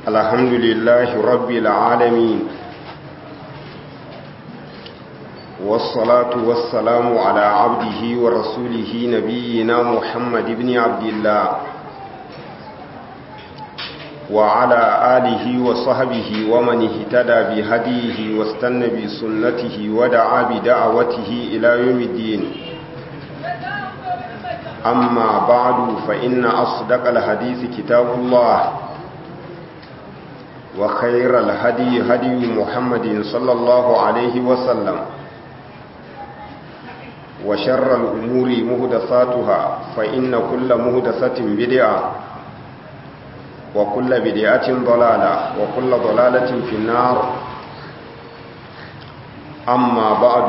الحمد لله رب العالمين والصلاة والسلام على عبده ورسوله نبينا محمد بن عبد الله وعلى آله وصحبه ومن اهتدى بهديه واستنى بسنته ودعا بدعوته إلى يوم الدين أما بعد فإن أصدق الحديث كتاب الله وخير الهدي هدي محمد صلى الله عليه وسلم وشر الأمور مهدساتها فإن كل مهدسة بدعة وكل بدعة ضلالة وكل ضلالة في النار أما بعد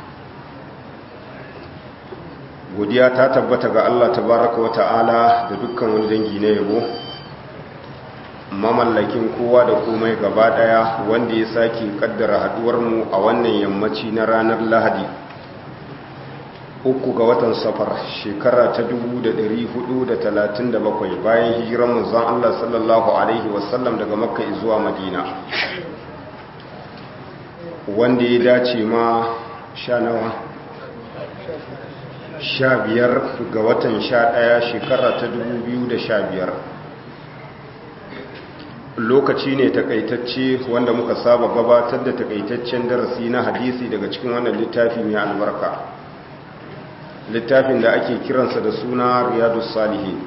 godiya ta tabbata ga Allah tabaraka wa ta'ala da dukkan wani dangi na yabo mamallakin kowa da komai gaba daya wanda ya sake kaddara haduwar mu a wannan yammaci na ranar Lahadi uku ga watan safar shekara ta 1437 bayan hijiran manzon Allah sallallahu alaihi wasallam daga makka zuwa madina wanda ya dace ma sha nawa sha biyar ga watan sha ɗaya shekara ta dubu biyu da sha biyar lokaci ne takaitacce wanda muka saba gabatar da takaitaccen darasi na hadisi daga cikin wannan littafi mai albarka littafin da ake kiransa da suna riyadu salihi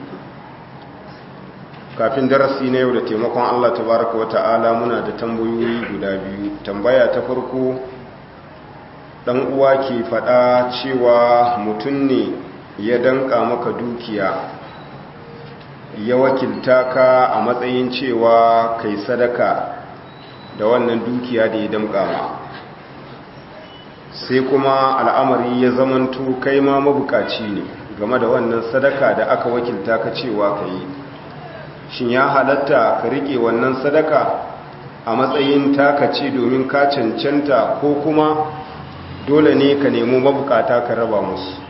kafin darasi na yau da taimakon allah tabaraka wa ta'ala muna da tambayoyi guda biyu tambaya ta farko dan uwa ke fada cewa mutum ne ya danka maka dukiya ya wakilta ka a matsayin cewa kai sadaka da wannan dukiya da ya damka ma sai kuma al'amari ya zamanto kai ma mabukaci ne game da wannan sadaka da aka wakilta ka cewa ka yi shin ya halatta ka rike wannan sadaka a matsayin taka ce domin ka cancanta ko kuma dole ne ka nemo mabukata ka raba musu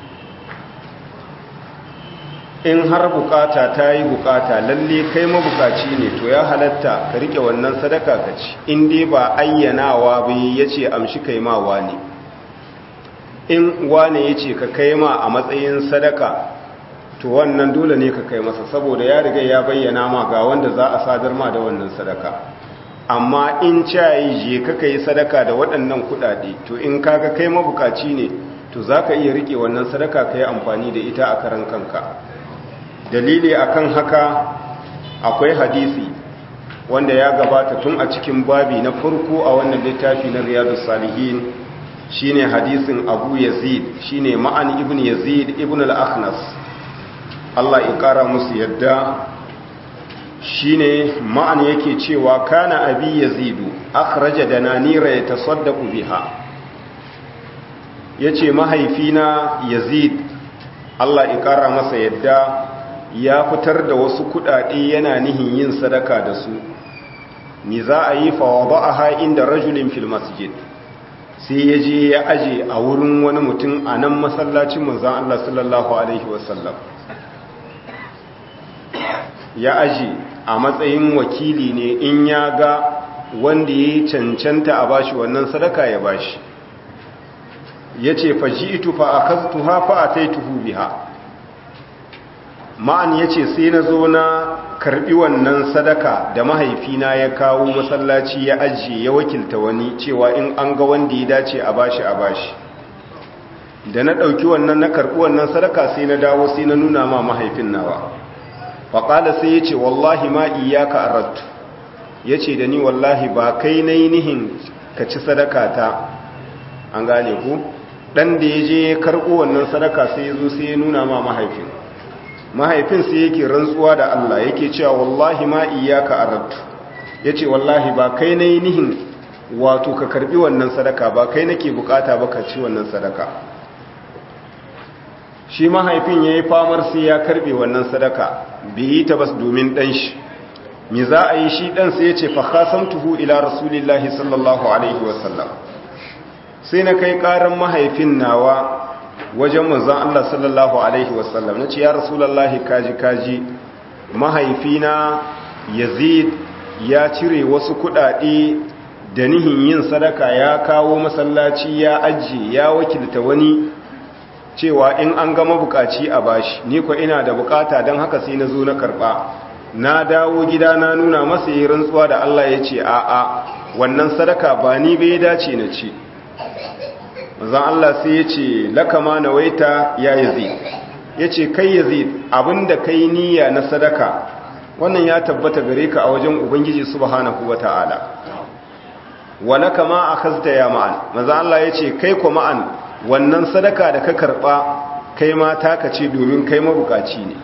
in har bukata ta yi bukata lalle kai mabukaci ne to ya halatta ka rike wannan sadaka ka ci in dai ba ayyanawa bai ya ce amshi kai ma wane in wane ya ce ka kai ma a matsayin sadaka to wannan dole ne ka kai masa saboda ya riga ya bayyana ma ga wanda za a sadar ma da wannan sadaka amma in cayi je kaka yi sadaka da waɗannan kuɗaɗe to in kaga kai mabukaci ne to za ka iya riƙe wannan sadaka ka yi amfani da ita a karan kanka dalili akan haka akwai hadisi wanda ya gabata tun a cikin babi na farko a wannan littafi na riyadu salihin shine hadisin abu yazid shine ma'an ibn yazid ibn al-akhnas Allah ya ƙara musu yadda shine ma'an yake cewa kana abi yazidu akhraja dananira yatasaddaqu biha yace mahaifina yazid Allah ya kara masa yadda ya fitar da wasu kudade yana nihin yin sadaka da su ni za a yi fa wada'aha inda rajulin fil masjid sai yaje ya aje a wurin wani mutum a nan masallacin manzon Allah sallallahu alaihi wasallam ya aje a matsayin wakili ne in ya ga wanda ya cancanta a bashi wannan sadaka ya bashi ya ce faji'itu fa a kastuha fa a taituhu biha ma'an ya ce sai na zo na karbi wannan sadaka da mahaifina ya kawo masallaci ya ajiye ya wakilta wani cewa in an ga wanda ya dace a bashi a bashi da na ɗauki wannan na karɓi wannan sadaka sai na dawo sai na nuna ma mahaifin nawa faƙala sai ya ce wallahi ma iyaka arattu ya ce da ni wallahi ba kai na nihin ka ci sadaka ta an gane ku ɗan da ya je ya karɓo wannan sadaka sai ya zo sai ya nuna ma mahaifin mahaifin sai yake rantsuwa da Allah yake cewa wallahi ma iyaka arattu ya ce wallahi ba kai na nihin wato ka karɓi wannan sadaka ba kai nake bukata ba ka ci wannan sadaka shi mahaifin ya yi famar sai ya karbe wannan sadaka bai yi ta bas domin ɗan shi mi za a yi shi ɗan sai ya ce tuhu ila rasulillahi sallallahu alaihi wasallam sai na kai ƙaran mahaifin nawa wajen manzan Allah sallallahu alaihi wasallam na ce ya rasulallahi kaji kaji mahaifina yazid ya cire wasu kudade da nihin yin sadaka ya kawo masallaci ya ajiye ya wakilta wani cewa in an gama bukaci a bashi ni ko ina da bukata don haka sai na zo na karba na dawo gida na nuna masa yi rantsuwa da Allah ya ce a'a wannan sadaka ba ni bai dace na ce zan Allah sai ya ce lakama na waita ya yazid ya ce kai yazid abinda kai niyya na sadaka wannan ya tabbata gare ka a wajen ubangiji subhanahu wata'ala wala kama akhazta ya ma'an manzo Allah ya ce kai ko ma'an wannan sadaka da ka karba kai ma taka ce domin kai mabukaci ne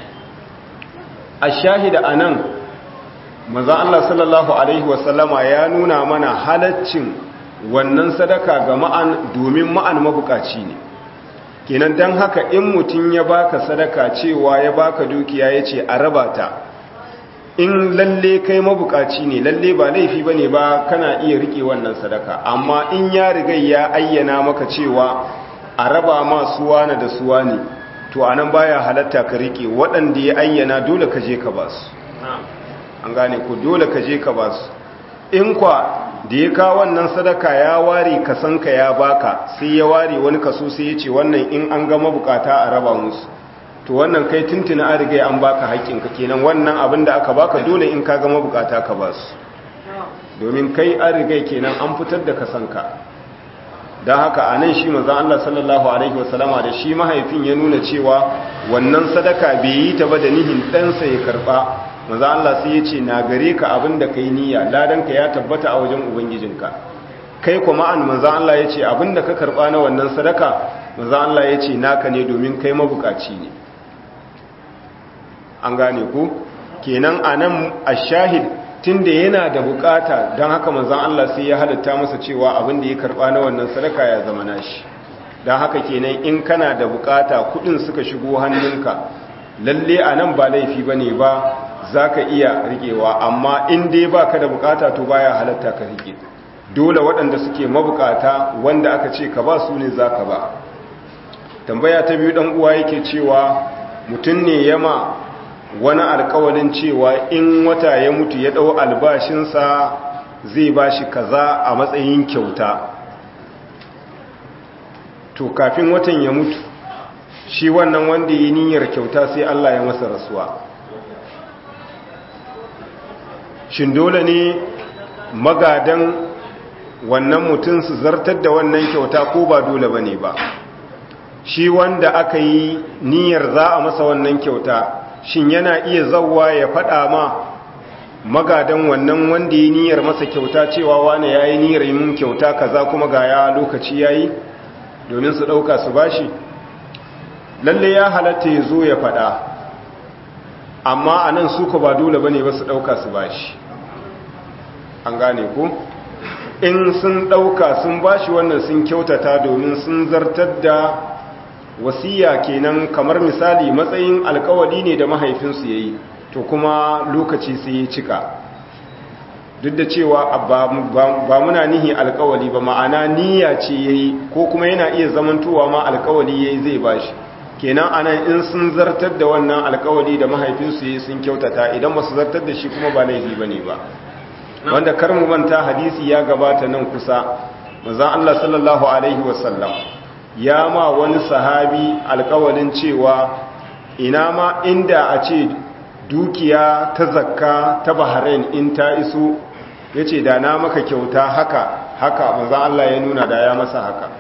a shahida a nan maza Allah sallallahu Alaihi wasallama ya nuna mana halaccin wannan sadaka ga ma'an domin ma'an mabukaci ne kenan don haka in mutum ya baka sadaka cewa ya baka dukiya ya ce a raba ta in lalle kai mabukaci ne lalle ba laifi ba ne ba kana iya rike wannan sadaka amma in ya riga ya ayyana maka cewa a raba ma suwana da suwani to anan baya halatta ka rike waɗanda ya ayyana dole ka je ka basu an gane ku dole ka je ka basu in kwa da ya kawo wannan sadaka ya ware kasanka ya baka sai ya ware wani kaso sai ya ce wannan in an gama bukata a raba musu to wannan kai tuntuna an riga an baka haƙƙinka kenan wannan abin da aka baka dole in ka gama bukata ka basu domin kai an riga kenan an fitar da kasanka don haka a nan shi mazan Allah sallallahu Alaihi wasallama da shi mahaifin ya nuna cewa wannan sadaka bai yi ta ba da nihin ɗansa ya karɓa mazan Allah sai ya ce na gare ka abin da ka yi niyya ladanka ya tabbata a wajen ubangijinka kai kuma an mazan Allah ya ce abin da ka karɓa na wannan sadaka mazan Allah ya ce naka ne domin kai mabukaci ne an gane ku kenan a nan a shahid tunda yana da bukata don haka manzan Allah sai ya halatta masa cewa abin da ya karba na wannan sadaka ya zama nashi don haka kenan in kana da bukata kudin suka shigo hannunka lalle a nan ba laifi ba ne ba za ka iya rikewa amma in dai ba ka da bukata to baya halatta ka rike dole waɗanda suke mabukata wanda aka ce ka ba su ne za ka ba tambaya ta biyu ɗan uwa yake cewa mutum ne yama wani alkawalin cewa in wata ya mutu ya ɗau albashinsa zai ba shi kaza a matsayin kyauta to kafin watan ya mutu shi wannan wanda yi niyyar kyauta sai Allah ya masa rasuwa shin dole ne magadan wannan mutum su zartar da wannan kyauta ko ba dole ba ne ba shi wanda aka yi niyyar za a masa wannan kyauta shin yana iya zauwa ya faɗa ma magadan wannan wanda ya niyyar masa kyauta cewa wane ya yi niyyar yin kyauta kaza kuma ga ya lokaci ya yi domin su ɗauka su bashi lalle ya halatta ya zo ya faɗa amma a nan suka ba dole ba ne ba su ɗauka su bashi an gane ku in sun ɗauka sun bashi wannan sun kyautata domin sun zartar da wasiya kenan kamar misali matsayin alkawari ne da mahaifinsu ya yi to kuma lokaci sai ya cika duk da cewa ba muna nihi alkawali ba ma'ana niyya ce ya yi ko kuma yana iya zamantowa ma alkawali ya yi zai bashi kenan anan in sun zartar da wannan alkawali da mahaifinsu ya yi sun kyautata idan ba su zartar da shi kuma ba laifi ba ne ba wanda kar mu manta hadisi ya gabata nan kusa manzon Allah sallallahu alaihi wasallam ya ma wani sahabi alkawalin cewa ina ma inda a ce dukiya ta zakka ta Bahrain in ta iso yace da na maka kyauta haka haka manzon Allah ya nuna da ya masa haka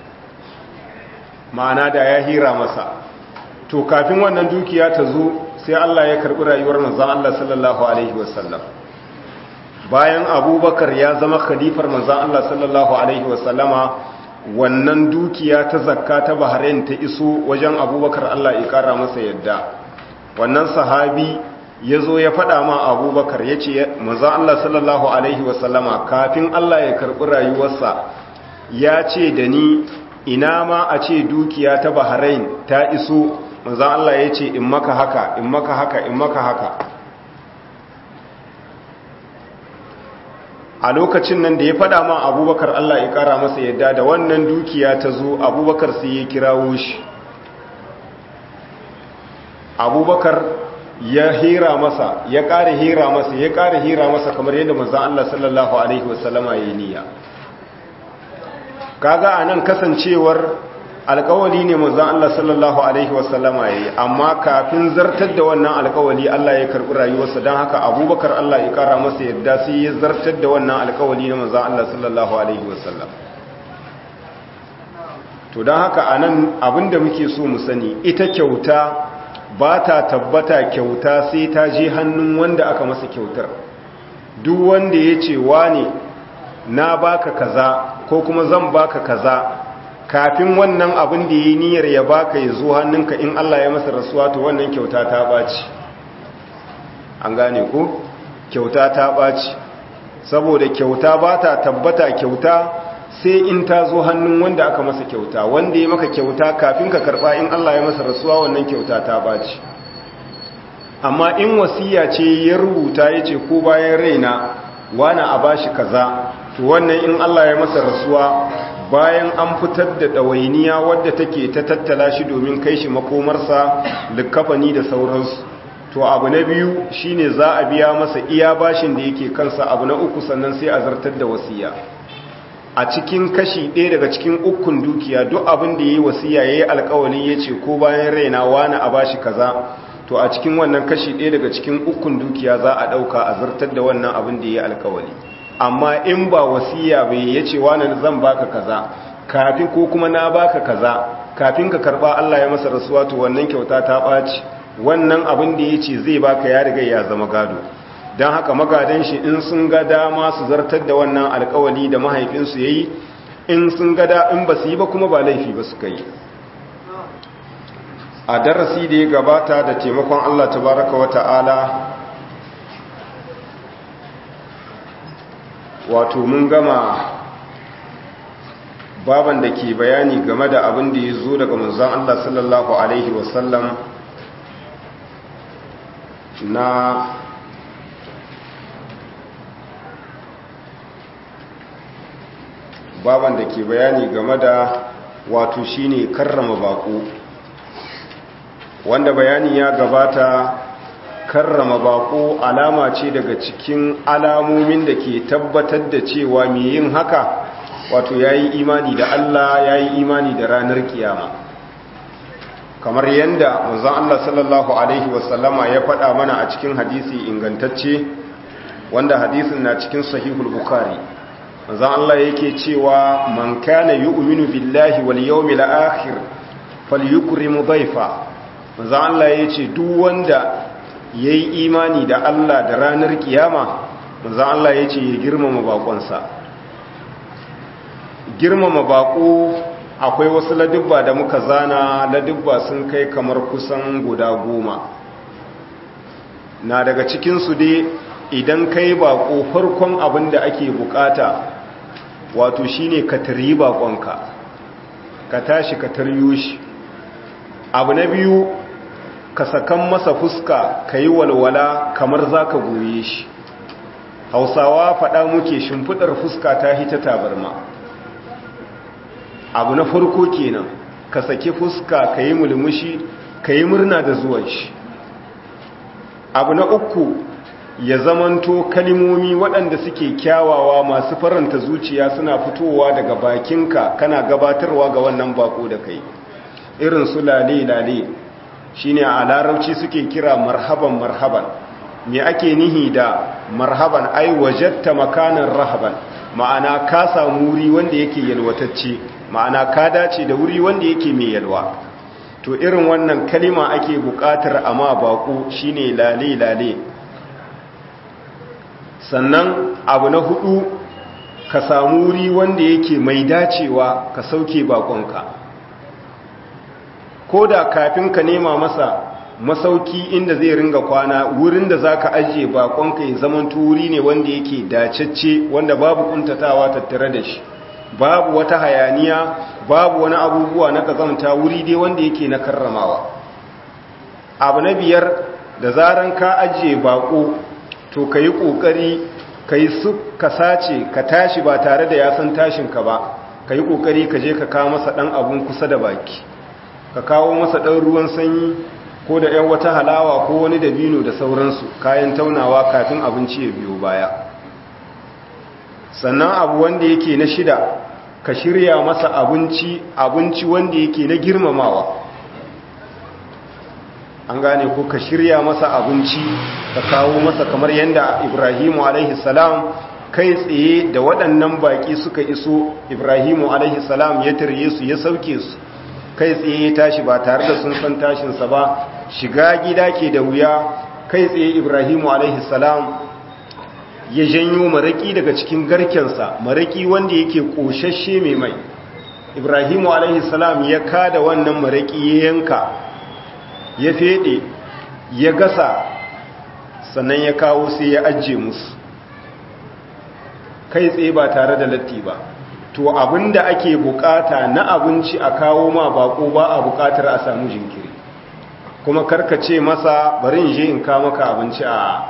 ma'ana da ya hira masa to kafin wannan dukiya ta zo sai Allah ya karbi rayuwar manzon Allah sallallahu alaihi wasallam bayan abubakar ya zama khalifar manzan Allah sallallahu Alaihi wasallama wannan dukiya ta zakka ta bahrain ta iso wajen abubakar Allah ya kara masa yadda wannan sahabi ya zo ya faɗa ma abubakar ya ce manzan Allah sallallahu Alaihi wasallama kafin Allah ya karɓi rayuwarsa ya ce da ni ina ma a ce dukiya ta bahrain ta iso manzan Allah ya ce in maka haka in maka haka in maka haka a lokacin nan da ya fada ma abubakar Allah ya kara masa yadda da wannan dukiya ta zo abubakar sai ya kirawo shi abubakar ya hira masa ya ƙara hira masa ya ƙara hira masa kamar yadda manzon Allah sallallahu alaihi wasallama yayi niyya kaga anan kasancewar alkawali ne manzon Allah sallallahu alaihi wasallama yayi amma kafin zartar da wannan alkawali Allah ya karbi rayuwarsa dan haka Abubakar Allah ya kara masa yadda sai ya zartar da wannan alkawali ne manzon Allah sallallahu alaihi wasallam to dan haka anan abinda muke so mu sani ita kyauta ba ta tabbata kyauta sai ta je hannun wanda aka masa kyautar duk wanda ya ce wane na baka kaza ko kuma zan baka kaza kafin wannan abin da yi niyyar ya baka ya zo hannunka in Allah ya masa rasuwa to wannan kyauta ta baci an gane ko kyauta ta baci saboda kyauta ba ta tabbata kyauta sai in ta zo hannun wanda aka masa kyauta wanda ya maka kyauta kafin ka karba in Allah ya masa rasuwa wannan kyauta ta baci amma in wasiya ce ya rubuta ya ce ko bayan raina wani a bashi kaza to wannan in Allah ya masa rasuwa bayan an fitar da ɗawainiya wadda take ta tattala shi domin kai shi makomarsa likafani da sauransu to abu na biyu shine za a biya masa iya bashin da yake kansa abu na uku sannan sai a zartar da wasiya a cikin kashi ɗaya daga cikin ukun dukiya duk abin da ya yi wasiya ya yi alkawali ya ce ko bayan raina wani a bashi kaza to a cikin wannan kashi ɗaya daga cikin ukun dukiya za a ɗauka a zartar da wannan abin da ya yi alkawali amma in ba wasiya bai ya ce wani zan baka kaza kafin ko kuma na baka kaza kafin ka karba Allah ya masa rasuwa to wannan kyauta ta ɓaci wannan abin da ya ce zai baka ya riga ya zama gado don haka magadan shi in sun ga dama su zartar da wannan alkawali da mahaifinsu ya yi in sun ga da in ba su yi ba kuma ba laifi ba suka yi a darasi da ya gabata da taimakon Allah tabaraka wa ta'ala wato mun gama baban da ke bayani game da abin da ya zo daga manzan Allah sallallahu Alaihi wasallam na baban da ke bayani game da wato shine karrama bako wanda bayani ya gabata karrama bako alama ce daga cikin alamomin da ke tabbatar da cewa mai yin haka wato ya yi imani da Allah ya yi imani da ranar kiyama kamar yadda manzon Allah sallallahu Alaihi wasallama ya faɗa mana a cikin hadisi ingantacce wanda hadisin na cikin sahihul bukari manzon Allah yake cewa man kana yu'minu billahi wal yawmil akhir falyukrim dhayfa manzon Allah yace duk wanda yayi imani da Allah da ranar kiyama manzon Allah yace ya girmama bakonsa girmama bako akwai wasu ladubba da muka zana ladubba sun kai kamar kusan guda goma na daga cikinsu dai idan kai bako farkon abin da ake bukata wato shine ka tari bakonka ka tashi ka taryo shi abu na biyu ka sakan masa fuska ka yi walwala kamar za ka goye shi hausawa faɗa muke shimfiɗar fuska ta hita tabarma abu na farko kenan ka saki fuska ka yi mulmushi ka yi murna da zuwan shi abu na uku ya zamanto kalimomi waɗanda suke kyawawa masu faranta zuciya suna fitowa daga bakinka kana gabatarwa ga wannan bako da kai irin su lale-lale shine a larabci suke kira marhaban marhaban me ake nihi da marhaban ai wajatta makanan rahaban ma'ana ka samu wuri wanda yake yalwatacce ma'ana ka dace da wuri wanda yake mai yalwa to irin wannan kalima ake buƙatar amma bako shine lale lale sannan abu na hudu ka samu wuri wanda yake mai dacewa ka sauke bakonka ko da kafin ka nema masa masauki inda zai ringa kwana wurin da zaka ajiye bakonka ya zaman wuri ne wanda yake dacecce wanda babu kuntatawa tattare da shi babu wata hayaniya babu wani abubuwa na kazamta wuri dai wanda yake na karramawa abu na biyar da zaran ka ajiye bako to ka yi ƙoƙari ka yi su ka sace ka tashi ba tare da ya san tashinka ba ka yi ƙoƙari ka je ka kawo masa ɗan abun kusa da baki ka kawo masa ɗan ruwan sanyi ko da ‘yan wata halawa ko wani dabino da sauransu kayan taunawa kafin abinci ya biyo baya sannan abu wanda yake na shida ka shirya masa abinci abinci wanda yake na girmamawa an gane ko ka shirya masa abinci ka kawo masa kamar yadda ibrahimu alaihi salam kai tsaye da waɗannan baƙi suka iso ibrahimu alaihi salam ya tarye su ya sauke su kai tsaye ya tashi ba tare da sun san tashinsa ba shiga gida ke da wuya kai tsaye ibrahimu alaihi salam ya janyo maraki daga cikin garkensa maraki wanda yake ƙoshashe mai mai ibrahimu alaihi salam ya kada wannan maraki ya yanka ya fede ya gasa sannan ya kawo sai ya ajiye musu kai tsaye ba tare da latti ba to abinda ake bukata na abinci a kawo ma bako ba a bukatar a samu jinkiri kuma karkace masa bari je in ka maka abinci a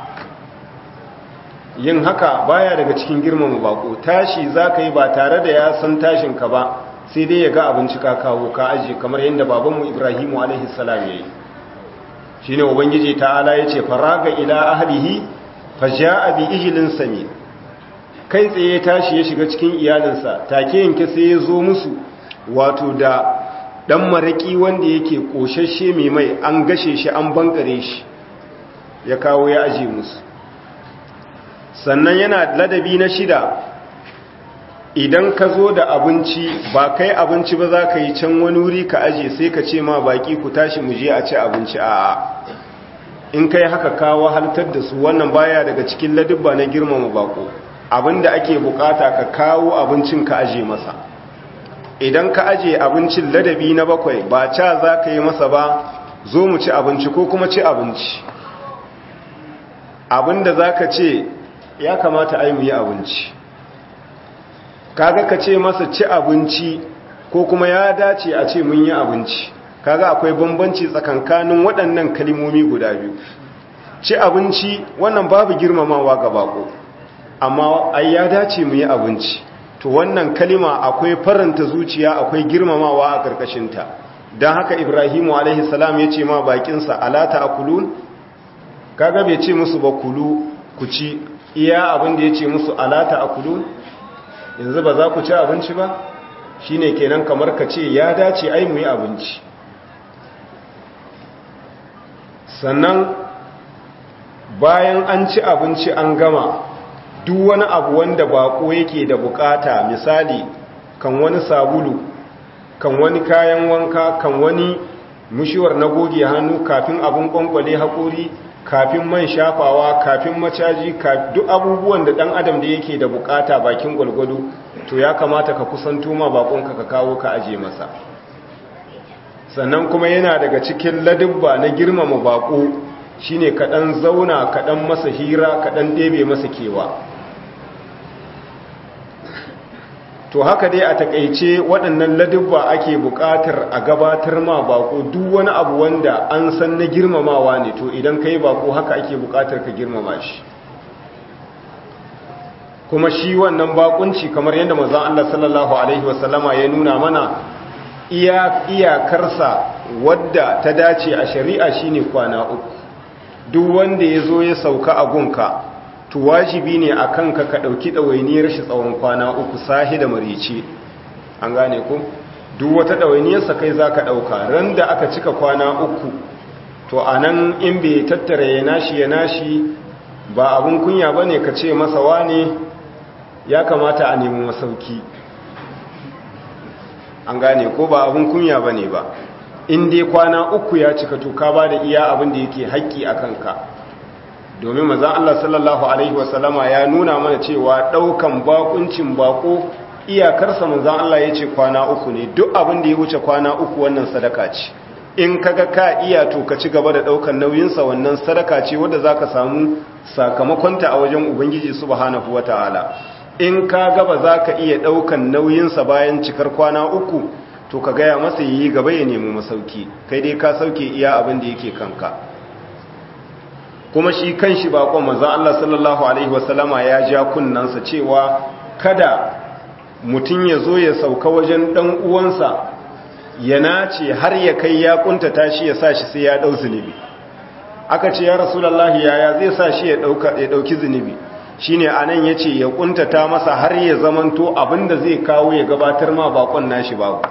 yin haka baya daga cikin girmama bako tashi zaka yi ba tare da ya san tashin ka ba sai dai ya ga abinci ka kawo ka aje kamar yadda babanmu Ibrahimu alaihi salam yayi shine ubangiji ta'ala yace faraga ila ahlihi faja'a bi ijlin samin kai tsaye tashi ya shiga cikin iyalinsa take yanke sai ya zo musu wato da dan maraki wanda yake koshashe mai mai an gashe shi an bankare shi ya kawo ya aje musu sannan yana ladabi na shida idan ka zo da abinci ba kai abinci ba za ka yi can wani wuri ka aje sai ka ce ma baki ku tashi mu je a ci abinci a in kai haka kawo haltar da su wannan baya daga cikin ladubba na girmama bako abinda ake bukata ka kawo abincin ka aje masa idan ka aje abincin ladabi na bakwai ba ca za ka yi masa ba zo mu ci abinci ko kuma ci abinci abinda za ka ce ya kamata ai mu yi abinci kaga ka ce masa ci abinci ko kuma ya dace a ce mun yi abinci kaga akwai bambanci tsakankanin waɗannan kalimomi guda biyu ci abinci wannan babu girmamawa ga bako amma ai ya dace mu yi abinci to wannan kalima akwai faranta zuciya akwai girmamawa a karkashinta don haka ibrahimu alaihi salam ya ce ma bakinsa alata akulun kaga bai ce musu ba kulu ku ci iya abin da ya ce musu alata akulun yanzu ba za ku ci abinci ba shine kenan kamar ka ce ya dace ai mu yi abinci sannan bayan an ci abinci an gama duk wani abu wanda bako yake da bukata misali kan wani sabulu kan wani kayan wanka kan wani mushiwar na goge hannu kafin abin kwankwale haƙori kafin man shafawa kafin macaji duk abubuwan da ɗan adam da yake da bukata bakin gwalgwado to ya kamata ka kusanto ma bakonka ka kawo ka aje masa sannan kuma yana daga cikin ladubba na girmama bako shine kaɗan zauna kaɗan masa hira kaɗan ɗebe masa kewa to haka dai a takaice waɗannan ladubba ake buƙatar a gabatar ma bako duk wani abu wanda an san na girmamawa ne to idan ka yi bako haka ake buƙatar ka girmama shi kuma shi wannan bakunci kamar yadda mazan Allah sallallahu Alaihi wasallama ya nuna mana iyakarsa wadda ta dace a shari'a shine kwana uku duk wanda ya zo ya sauka a gunka to wajibi ne a kanka ka ɗauki ɗawainiyar shi tsawon kwana uku sahi da marice an gane ku duk wata ɗawainiyarsa kai za ka ɗauka ran da aka cika kwana uku to a nan in bai tattara ya nashi ya nashi ba abin kunya ba ne ka ce masa wane ya kamata a nemi masauki an gane ko ba abin kunya ba ne ba in dai kwana uku ya cika to ka ba da iya abin da yake haƙƙi a kanka domin mazan Allah sallallahu Alaihi wasallama ya nuna mana cewa ɗaukan bakuncin bako iyakarsa mazan Allah ya ce kwana uku ne duk abin da ya wuce kwana uku wannan sadaka ce in kaga ka iya to ka ci gaba da ɗaukan nauyinsa wannan sadaka ce wadda za ka samu sakamakonta a wajen ubangiji subhanahu wa ta'ala in ka gaba za ka iya ɗaukan nauyinsa bayan cikar kwana uku to ka gaya masa yi gaba ya nemi masauki kai dai ka sauke iya abin da yake kanka kuma shi kan shi bakon maza Allah sallallahu Alaihi wasallama ya ja kunnansa cewa kada mutum ya zo ya sauka wajen ɗan uwansa ya nace har ya kai ya kuntata shi ya sa shi sai ya dau zunubi aka ce ya rasulullahi yaya zai sa shi ya dauka ya dauki zunubi shine anan yace ya kuntata masa har ya zamanto abinda zai kawo ya gabatar ma bakon nashi babu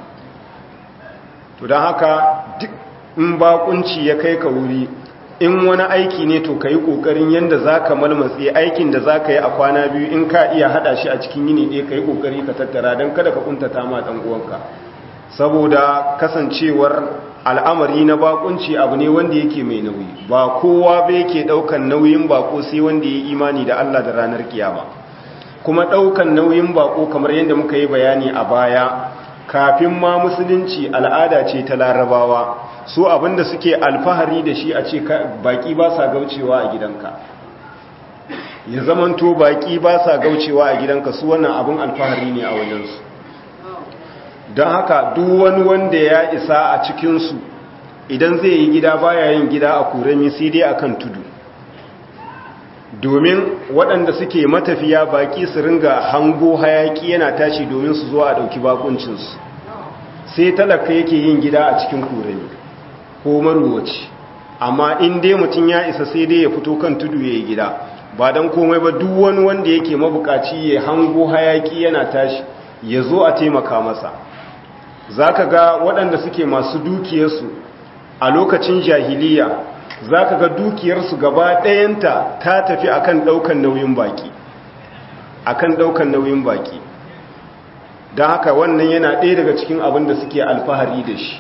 to dan haka duk in bakunci ya kai ka wuri in wani aiki ne to ka yi ƙoƙarin yadda za ka malmatsi aikin da za ka yi a kwana biyu in ka iya haɗa shi a cikin yini ɗaya ka yi ƙoƙari ka tattara don kada ka ƙuntata ma ɗan uwanka saboda kasancewar al'amari na bakunci abu ne wanda yake mai nauyi ba kowa ba yake ɗaukan nauyin bako sai wanda ya yi imani da Allah da ranar kiyama kuma ɗaukan nauyin bako kamar yadda muka yi bayani a baya kafin ma musulunci al'ada ce ta larabawa su abinda suke alfahari da shi a ce baki ba sa gaucewa a gidanka ya zamanto baki ba sa gaucewa a gidanka su wannan abin alfahari ne a wajensu don haka duk wani wanda ya isa a cikinsu idan zai yi gida baya yin gida a kurami sai dai akan tudu domin waɗanda suke matafiya baki su ringa hango hayaki yana tashi domin su zo a ɗauki bakuncinsu sai talaka yake yin gida a cikin kurami ko maruwaci amma in dai mutum ya isa sai dai ya fito kan tudu ya yi gida ba don komai ba duk wani wanda yake mabukaci ya hango hayaki yana tashi ya zo a taimaka masa za ka ga waɗanda suke masu dukiyarsu a lokacin jahiliya za ka ga dukiyarsu gaba ɗayanta ta tafi akan ɗaukan nauyin baki akan ɗaukan nauyin baki don haka wannan yana ɗaya daga cikin abin da suke alfahari da shi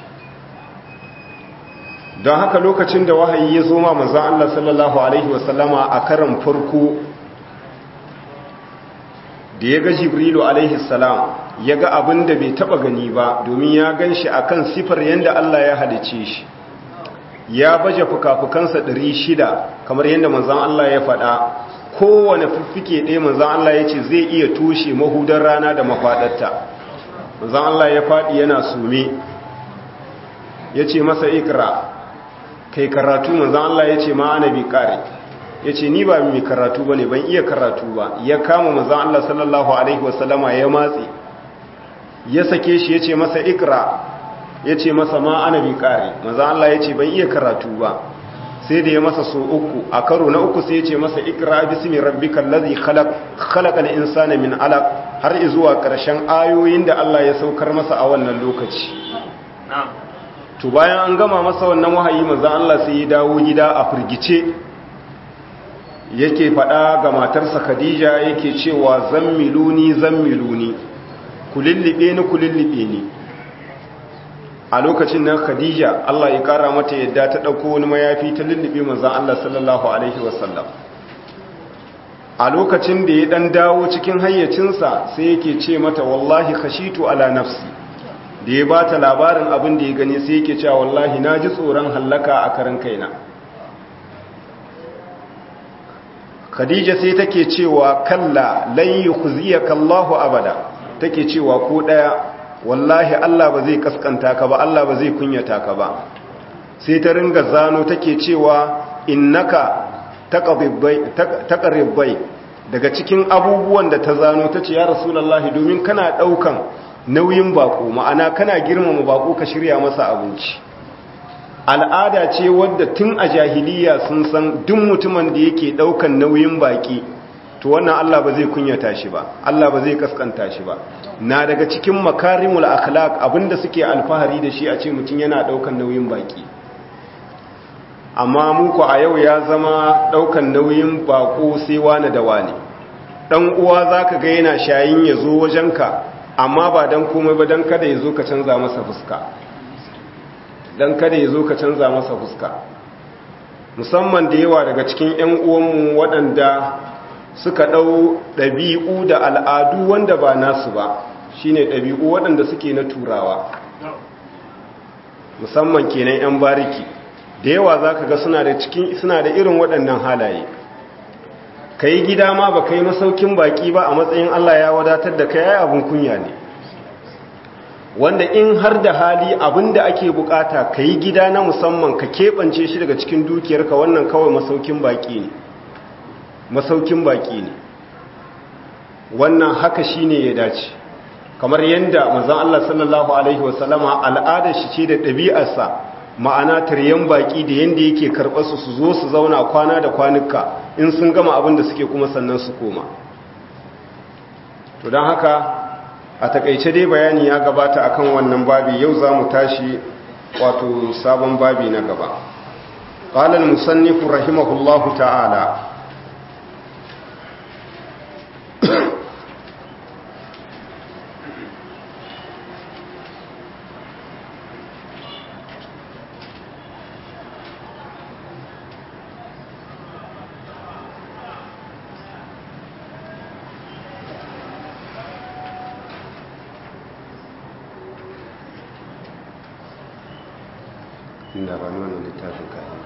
don haka lokacin da wahayi ya zo ma manzan Allah sallallahu Alaihi wasallama a karan farko da ya ga jibrilu alaihi salam ya ga abin da bai taba gani ba domin ya gan shi a kan sifar yadda Allah ya halice shi ya baje fuka-fukansa shida kamar yadda manzan Allah ya faɗa kowane fiffike ɗaya manzan Allah ya ce zai iya toshe mahudar rana da mafaɗarta manzan Allah ya faɗi yana sume ya ce masa ikra kai karatu manzan Allah ya ce ma ana bi kare ya ce ni ba mai karatu ba ne ban iya karatu ba ya kama manzan Allah sallallahu Alaihi wasallama ya matse ya sake shi ya ce masa ikra ya ce masa ma ana bi kare manzan Allah ya ce ban iya karatu ba sai da ya masa so uku a karo na uku sai ya ce masa ikra bismi rabbikal ladhi khalaq khalaqal insana min alaq har zuwa karshen ayoyin da Allah ya saukar masa a wannan lokaci to bayan an gama masa wannan wahayi manzon Allah sai ya dawo gida a firgice yake faɗa ga matarsa Khadija yake cewa zammiluni zammiluni kulillibe ni kulillibe ni a lokacin nan Khadija Allah ya kara mata yadda ta dauko wani mayafi ta lullube manzon Allah sallallahu alaihi wasallam a lokacin da ya dan dawo cikin hayyacinsa sai yake ce mata wallahi khashitu ala nafsi da ya ba ta labarin abin da ya gani sai yake cewa wallahi na ji tsoron hallaka a karan kaina khadija sai take cewa kalla lan yukhziyaka Allahu abada take cewa ko daya wallahi Allah ba zai kaskanta ka ba Allah ba zai kunyata ka ba sai ta ringa zano take cewa innaka taqribbai daga cikin abubuwan da ta zano tace ya rasulullahi domin kana daukan nauyin bako ma'ana kana girmama bako ka shirya masa abinci al'ada ce wadda tun a jahiliya sun san duk mutumin da yake daukan nauyin baki to wannan Allah ba zai kunyata shi ba Allah ba zai kaskanta shi ba na daga cikin makarimul akhlaq abinda suke alfahari da shi a ce mutum yana daukan nauyin baki amma muku a yau ya zama daukan nauyin bako sai wani da wani dan uwa zaka ga yana shayin ya zo wajenka amma ba dan komai ba dan kada ya zo ka canza masa fuska dan kada ya zo ka canza masa fuska musamman da yawa daga cikin 'yan uwanmu waɗanda suka ɗau ɗabi'u da al'adu wanda ba nasu ba shine ɗabi'u waɗanda suke na turawa musamman kenan 'yan bariki da yawa za ka ga suna da irin waɗannan halaye ka yi gida ma ba ka yi masaukin baƙi ba a matsayin Allah ya wadatar da ka yi abin kunya ne wanda in har da hali abin da ake bukata ka yi gida na musamman ka keɓance shi daga cikin dukiyarka wannan kawai masaukin baƙi ne masaukin baƙi ne wannan haka shi ne ya dace kamar yadda manzon Allah sallallahu alaihi wasallama al'adar shi ce da ɗabi'arsa ma'ana taryan baki da yanda yake karɓar su su zo su zauna kwana da kwanuka in sun gama abin da suke kuma sannan su koma to don haka a takaice dai bayani ya gabata akan wannan babi yau za mu tashi wato sabon babi na gaba قال المصنف رحمه الله تعالى inda ba nuna littafin kayan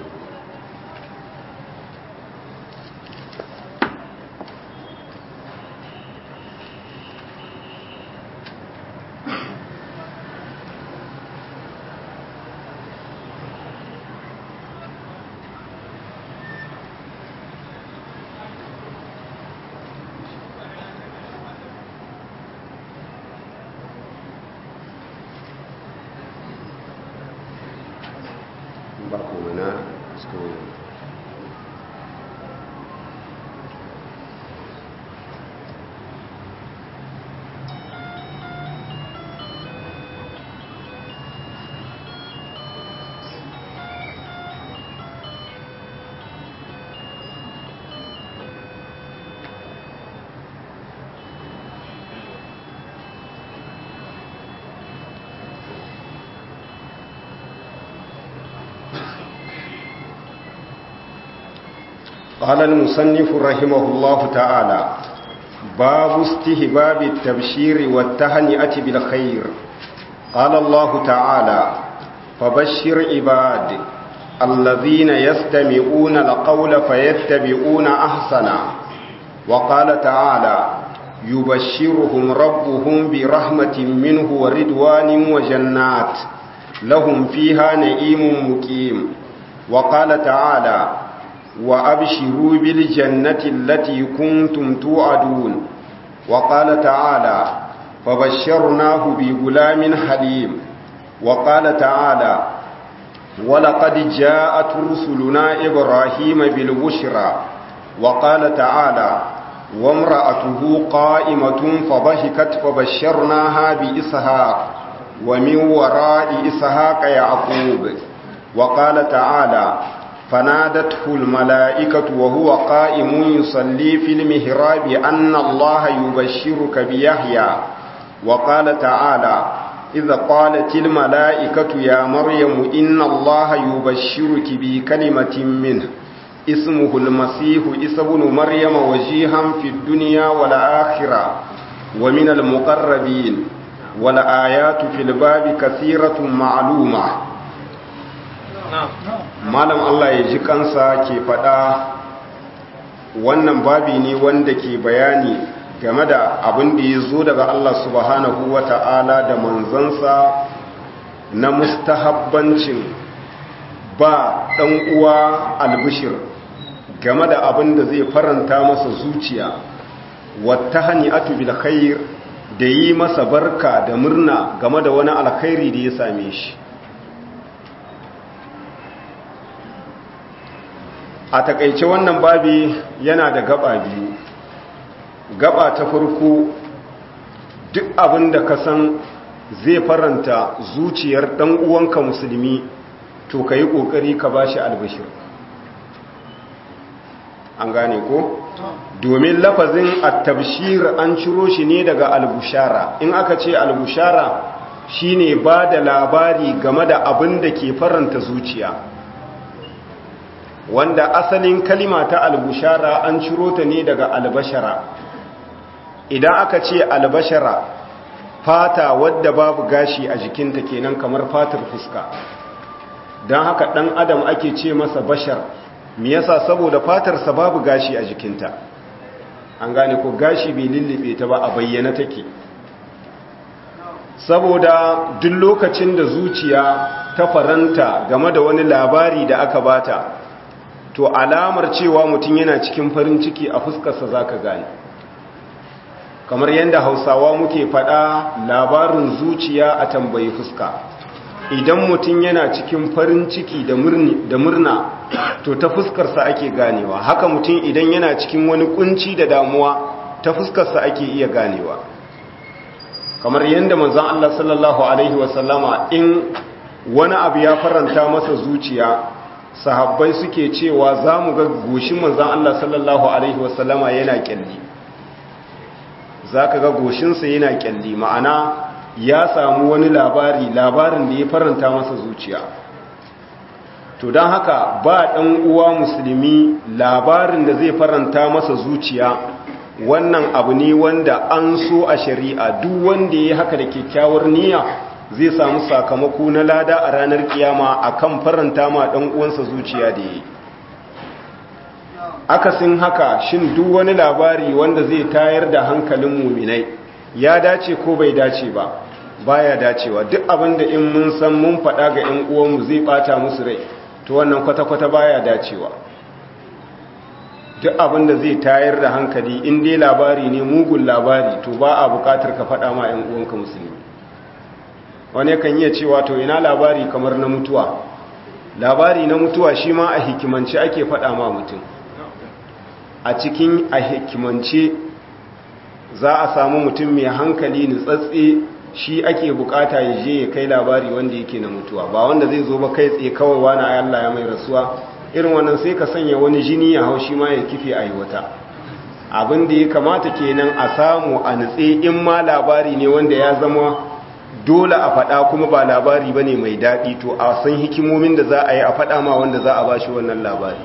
ba kuma na school قال المصنف رحمه الله تعالى باب استهباب التبشير والتهنئة بالخير قال الله تعالى فبشر عباد الذين يستمعون القول فيتبعون أحسنا وقال تعالى يبشرهم ربهم برحمة منه ورضوان وجنات لهم فيها نعيم مقيم وقال تعالى وأبشروا بالجنة التي كنتم توعدون وقال تعالى فبشرناه بغلام حليم وقال تعالى ولقد جاءت رسلنا إبراهيم بالبشرى وقال تعالى وامرأته قائمة فضحكت فبشرناها بإسحاق ومن وراء إسحاق يعقوب وقال تعالى فنادته الملائكة وهو قائم يصلي في المهراب أن الله يبشرك بيحيى وقال تعالى إذا قالت الملائكة يا مريم إن الله يبشرك بكلمة منه اسمه المسيح إسى بن مريم وجيها في الدنيا والآخرة ومن المقربين والآيات في الباب كثيرة معلومة malam Allah ya ji kansa ke faɗa wannan babi ne wanda ke bayani game da abin da ya zo daga Allah subhanahu wa ta'ala da manzansa na mustahabbancin ba ɗan uwa albishir game da abin da zai faranta masa zuciya wata hani'atu bil khair da yi masa barka da murna game da wani alkhairi da ya same shi a takaice wannan babi yana da gaba biyu gaba ta farko duk abin da ka san zai faranta zuciyar dan uwanka musulmi to ka yi ƙoƙari ka ba shi albashir an gane ko domin lafazin attabshir an ciro shi ne daga albushara in aka ce albushara shine ba da labari game da abin da ke faranta zuciya wanda asalin kalima ta albushara an ciro ta ne daga albashara idan aka ce albashara fata wadda babu gashi a jikinta kenan kamar fatar fuska don haka ɗan adam ake ce masa bashar me yasa saboda fatarsa babu gashi a jikinta an gane ko gashi bai lullube ta ba a bayyana take saboda duk lokacin da zuciya ta faranta game da wani labari da aka bata to alamar cewa mutum yana cikin farin ciki a fuskarsa za ka gane kamar yadda hausawa muke faɗa labarin zuciya a tambayi fuska idan mutum yana cikin farin ciki da murna to ta fuskarsa ake ganewa haka mutum idan yana cikin wani kunci da damuwa ta fuskarsa ake iya ganewa kamar yadda manzon Allah sallallahu alaihi wasallama in wani abu ya faranta masa zuciya sahabbai suke cewa za mu ga goshin manzon Allah sallallahu alaihi wasallama yana kyalli za ka ga goshinsa yana kyalli ma'ana ya samu wani labari labarin da ya faranta masa zuciya to don haka ba ɗan uwa musulmi labarin da zai faranta masa zuciya wannan abu ne wanda an so a shari'a duk wanda ya haka da kyakkyawar niyya zai samu sakamako na lada a ranar kiyama akan faranta ma ɗan uwansa zuciya da ya yi akasin haka shin duk wani labari wanda zai tayar da hankalin muminai ya dace ko bai dace ba baya dacewa duk abinda in mun san mun faɗa ga 'yan uwanmu zai ɓata musu rai to wannan kwata-kwata baya dacewa duk abinda zai tayar da hankali in dai labari ne mugun labari to ba a buƙatar ka faɗa ma 'yan uwanka musulmi wani kan iya cewa to ina labari kamar na mutuwa labari na mutuwa shi ma a hikimance ake faɗa ma mutum a cikin a hikimance za a samu mutum mai hankali nutsatse shi ake bukata ya je ya kai labari wanda yake na mutuwa ba wanda zai zo ba kai tsaye kawai wani Allah ya mai rasuwa irin wannan sai ka sanya wani jini ya hau shi ma ya kife a yi wata abin da ya kamata kenan a samu a nutse in ma labari ne wanda ya zama dole a faɗa kuma ba labari ba ne mai daɗi to a san hikimomin da za a yi a faɗa ma wanda za a ba shi wannan labari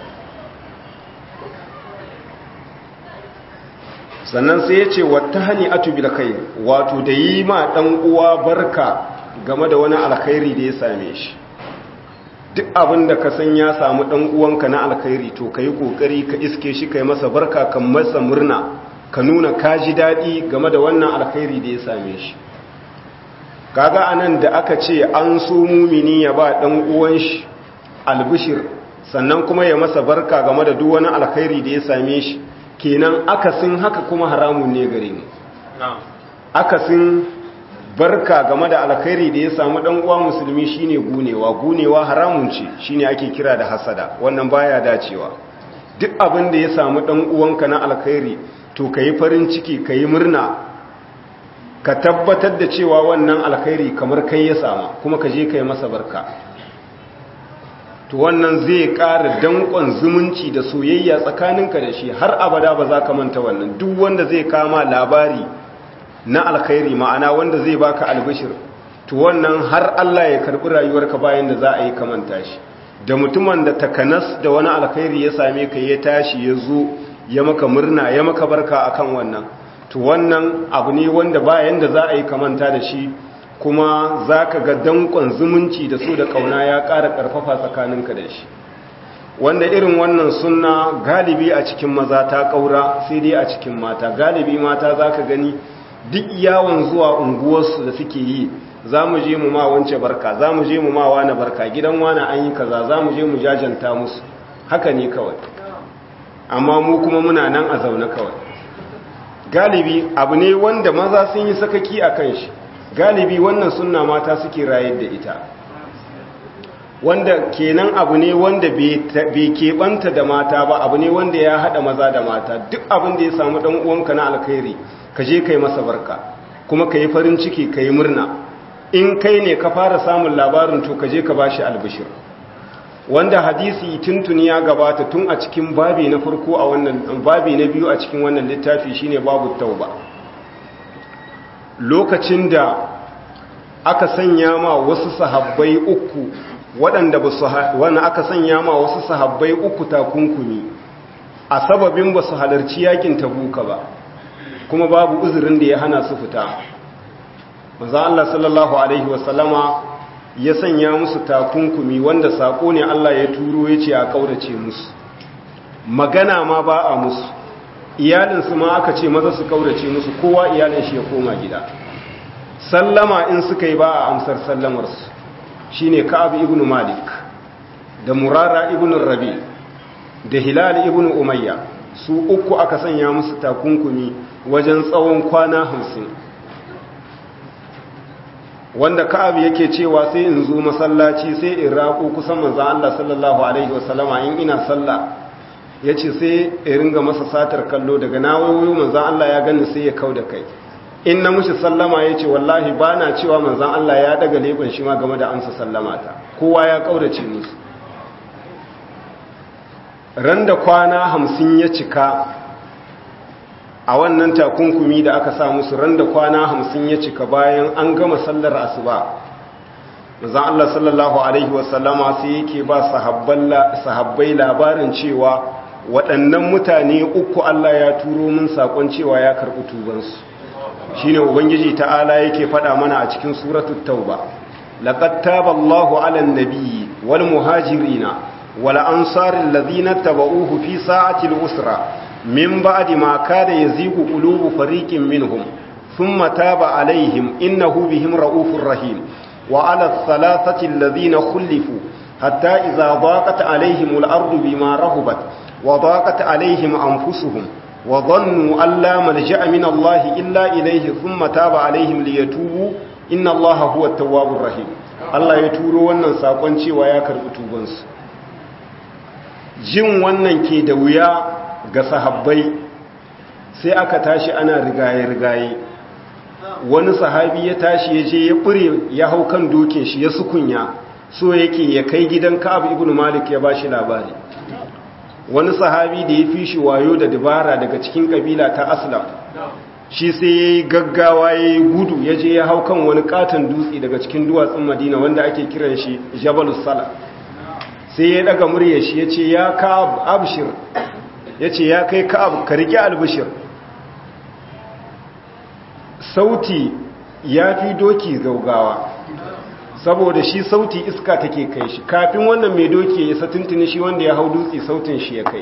sannan sai ya ce wata hani atubil kai wato da yi ma ɗan uwa barka game da wani alkhairi da ya same shi duk abin da ka san ya samu ɗan uwanka na alkhairi to ka yi ƙoƙari ka iske shi ka yi masa barka kan masa murna ka nuna ka ji daɗi game da wannan alkhairi da ya same shi kaga anan da aka ce an so mumini ya ba ɗan uwan shi albishir sannan kuma ya masa barka game da duk wani alkhairi da ya same shi kenan akasin haka kuma haramun ne gare mu akasin barka game da alkhairi da ya samu dan uwa musulmi shine gunewa gunewa haramun ce shine ake kira da hasada wannan baya dacewa duk abin da ya samu dan uwanka na alkhairi to kai farin ciki kai murna ka tabbatar da cewa wannan alkhairi kamar kai ya sama kuma ka je kai masa barka to wannan zai ƙara danƙon zumunci da soyayya tsakaninka da shi har abada ba za ka manta wannan duk wanda zai kama labari na alkhairi ma'ana wanda zai baka albishir to wannan har Allah ya karɓi rayuwarka bayan da za a yi kamanta shi da mutumin da takanas da wani alkhairi ya same ka ya tashi ya zo ya maka murna ya maka barka akan wannan to wannan abu ne wanda bayan da za a yi kamanta da shi kuma za ka ga dankon zumunci da su da kauna ya ƙara ƙarfafa tsakaninka da shi wanda irin wannan suna galibi a cikin maza ta ƙaura sai dai a cikin mata galibi mata za ka gani duk yawon zuwa unguwarsu da suke yi za mu je mu ma wance barka za mu je mu ma wane barka gidan wane an yi kaza za mu je mu jajanta musu haka ne kawai amma mu kuma muna nan a zaune kawai galibi abu ne wanda maza sun yi sakaki a kan shi galibi wannan sunna mata suke rayar da ita wanda kenan abu ne wanda bai keɓanta da mata ba abu ne wanda ya haɗa maza da mata duk abin da ya samu ɗan uwanka na alkhairi ka je kai masa barka kuma ka yi farin ciki ka yi murna in kai ne ka fara samun labarin to ka je ka bashi albishir wanda hadisi tuntuni ya gabata tun a cikin babi na farko a wannan babi na biyu a cikin wannan littafi shine babu tauba lokacin da aka sanya ma wasu sahabbai uku waɗanda ba su wani aka sanya ma wasu sahabbai uku takunkumi a sababin ba su halarci yakin tabuka ba kuma babu uzurin da ya hana su fita maza Allah sallallahu alaihi wasallama ya sanya musu takunkumi wanda sako ne Allah ya turo ya ce a kaurace musu magana ma ba a musu iyalinsu ma aka ce maza su kaurace musu kowa iyalin shi ya koma gida sallama in suka yi ba a amsar sallamarsu shine ka'ab ibn malik da murara ibn rabi da hilal ibn umayya su uku aka sanya musu takunkumi wajen tsawon kwana hamsin wanda ka'ab yake cewa sai in zo masallaci sai in raƙo kusan manzan Allah sallallahu alaihi wasallama in ina sallah ya ce sai in ringa masa satar kallo daga na wayo manzan Allah ya gani sai ya kau da kai in na mushi sallama ya ce wallahi ba na cewa manzan Allah ya daga leɓen shi ma game da amsa sallama ta kowa ya ƙaurace musu ran da kwana hamsin ya cika a wannan takunkumi da aka sa musu ran da kwana hamsin ya cika bayan an gama sallar asuba manzan Allah sallallahu Alaihi wasallama sai yake ba sahabbai labarin cewa waɗannan mutane uku Allah ya turo min saƙon cewa ya karɓi tubansu shi ne ubangiji ta'ala yake faɗa mana a cikin suratun tauba laƙad taba Allahu alan nabiyyi wal muhajirina wal ansarin lazina taba'uhu fi sa'atil usra min ba'di ma kada yazigu qulubu fariqin minhum thumma taba alaihim innahu bihim ra'ufur rahim wa ala thalathati alladhina khulifu hatta idza daqat alaihim al-ardu bima rahubat wa daqat alaihim anfusuhum wa dhannu an la malja'a min Allah illa ilayhi thumma taba alaihim liyatubu inna Allah huwa at-tawwabur rahim Allah ya turo wannan sakon cewa ya karbi tubansu jin wannan ke da wuya ga sahabbai sai aka tashi ana rigaye-rigaye wani sahabi ya tashi ya je ya ɓure ya hau kan dokin shi ya sukunya so yake ya kai gidan ka'ab ibn malik ya bashi labari wani sahabi da ya fi shi wayo da dabara daga cikin kabila ta aslam shi sai ya yi gaggawa ya yi gudu ya je ya hau kan wani katon dutse daga cikin duwatsun madina wanda ake kiran shi jabalus sala sai ya daga murya shi ya ce ya ka'ab abshir ya ce ya kai ka'ab ka riƙe albishir sauti ya fi doki gaugawa saboda shi sauti iska take kai shi kafin wannan mai doki ya satintini shi wanda ya hau dutse sautin shi ya kai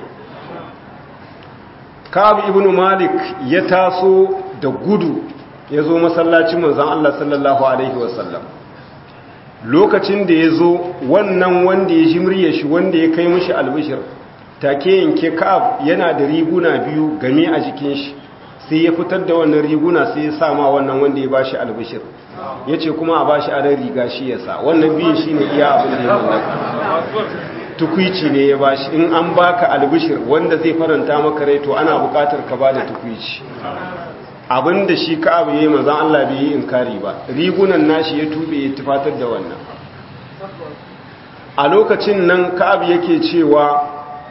ka'ab ibn malik ya taso da gudu ya zo masallacin manzan Allah sallallahu alaihi wasallam lokacin da ya zo wannan wanda ya jimriya shi wanda ya kai mashi albishir take yanke ka'ab yana da riguna biyu game a jikin shi sai ya fitar da wannan riguna sai ya sama wannan wanda ya bashi albishir ya ce kuma a bashi adon riga shi ya sa wannan biyun shi ne iya abin da ya mallaka tukwici ne ya bashi in an baka albishir wanda zai faranta maka rai to ana bukatar ka ba da tukwici abin da shi ka'ab ya yi mazan Allah bai yi inkari ba rigunan nashi ya tube ya tufatar da wannan a lokacin nan ka'ab yake cewa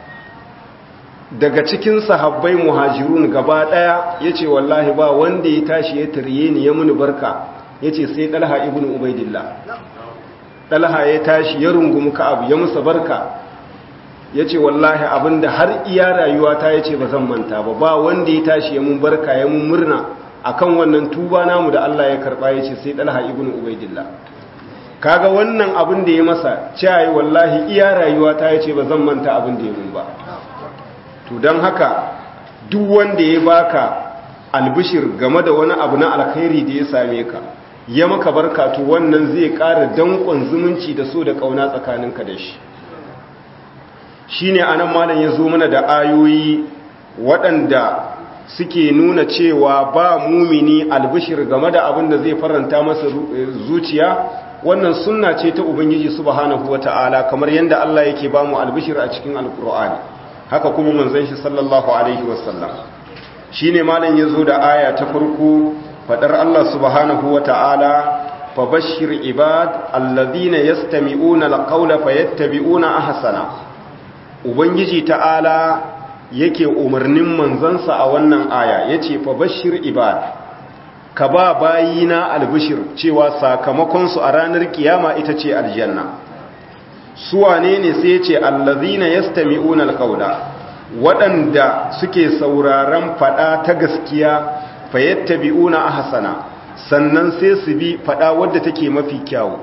daga cikin sahabbai muhajirun gaba daya yace wallahi ba wanda ya tashi ya tarye ni ya muni barka yace sai Talha ibn Ubaidillah Talha ya tashi ya rungumi Ka'ab ya musa barka yace wallahi abinda har iya rayuwa ta yace bazan manta ba ba wanda ya tashi ya mun barka ya mun murna akan wannan tuba namu da Allah ya karba yace sai Talha ibn Ubaidillah kaga wannan abin da ya masa cewa wallahi iya rayuwa ta yace bazan manta abin da ya mun ba to don haka duk wanda ya baka albishir game da wani abu na alkhairi da ya same ka ya maka barka to wannan zai ƙara danƙon zumunci da so da ƙauna tsakaninka da shi shi ne anan malam ya zo mana da ayoyi waɗanda suke nuna cewa ba mumini albishir game da abin da zai faranta masa zuciya wannan sunna ce ta ubangiji subhanahu wata'ala kamar yadda Allah yake ba mu albishir a cikin alkur'ani haka kuma manzon shi sallallahu alaihi wasallam shine malam yazo da aya ta farko fadar Allah subhanahu wataala fabashshir ibad alladhina yastami'una alqawla fayattabi'una ahsana ubangiji ta'ala yake umarnin manzansa a wannan aya yace fabashshir ibad ka ba bayina albishir cewa sakamakon su a ranar kiyama ita ce aljanna su wane ne sai ce allazina yastami'una alqawla waɗanda suke sauraron fada ta gaskiya fayattabi'una ahsana sannan sai su bi fada wadda take mafi kyau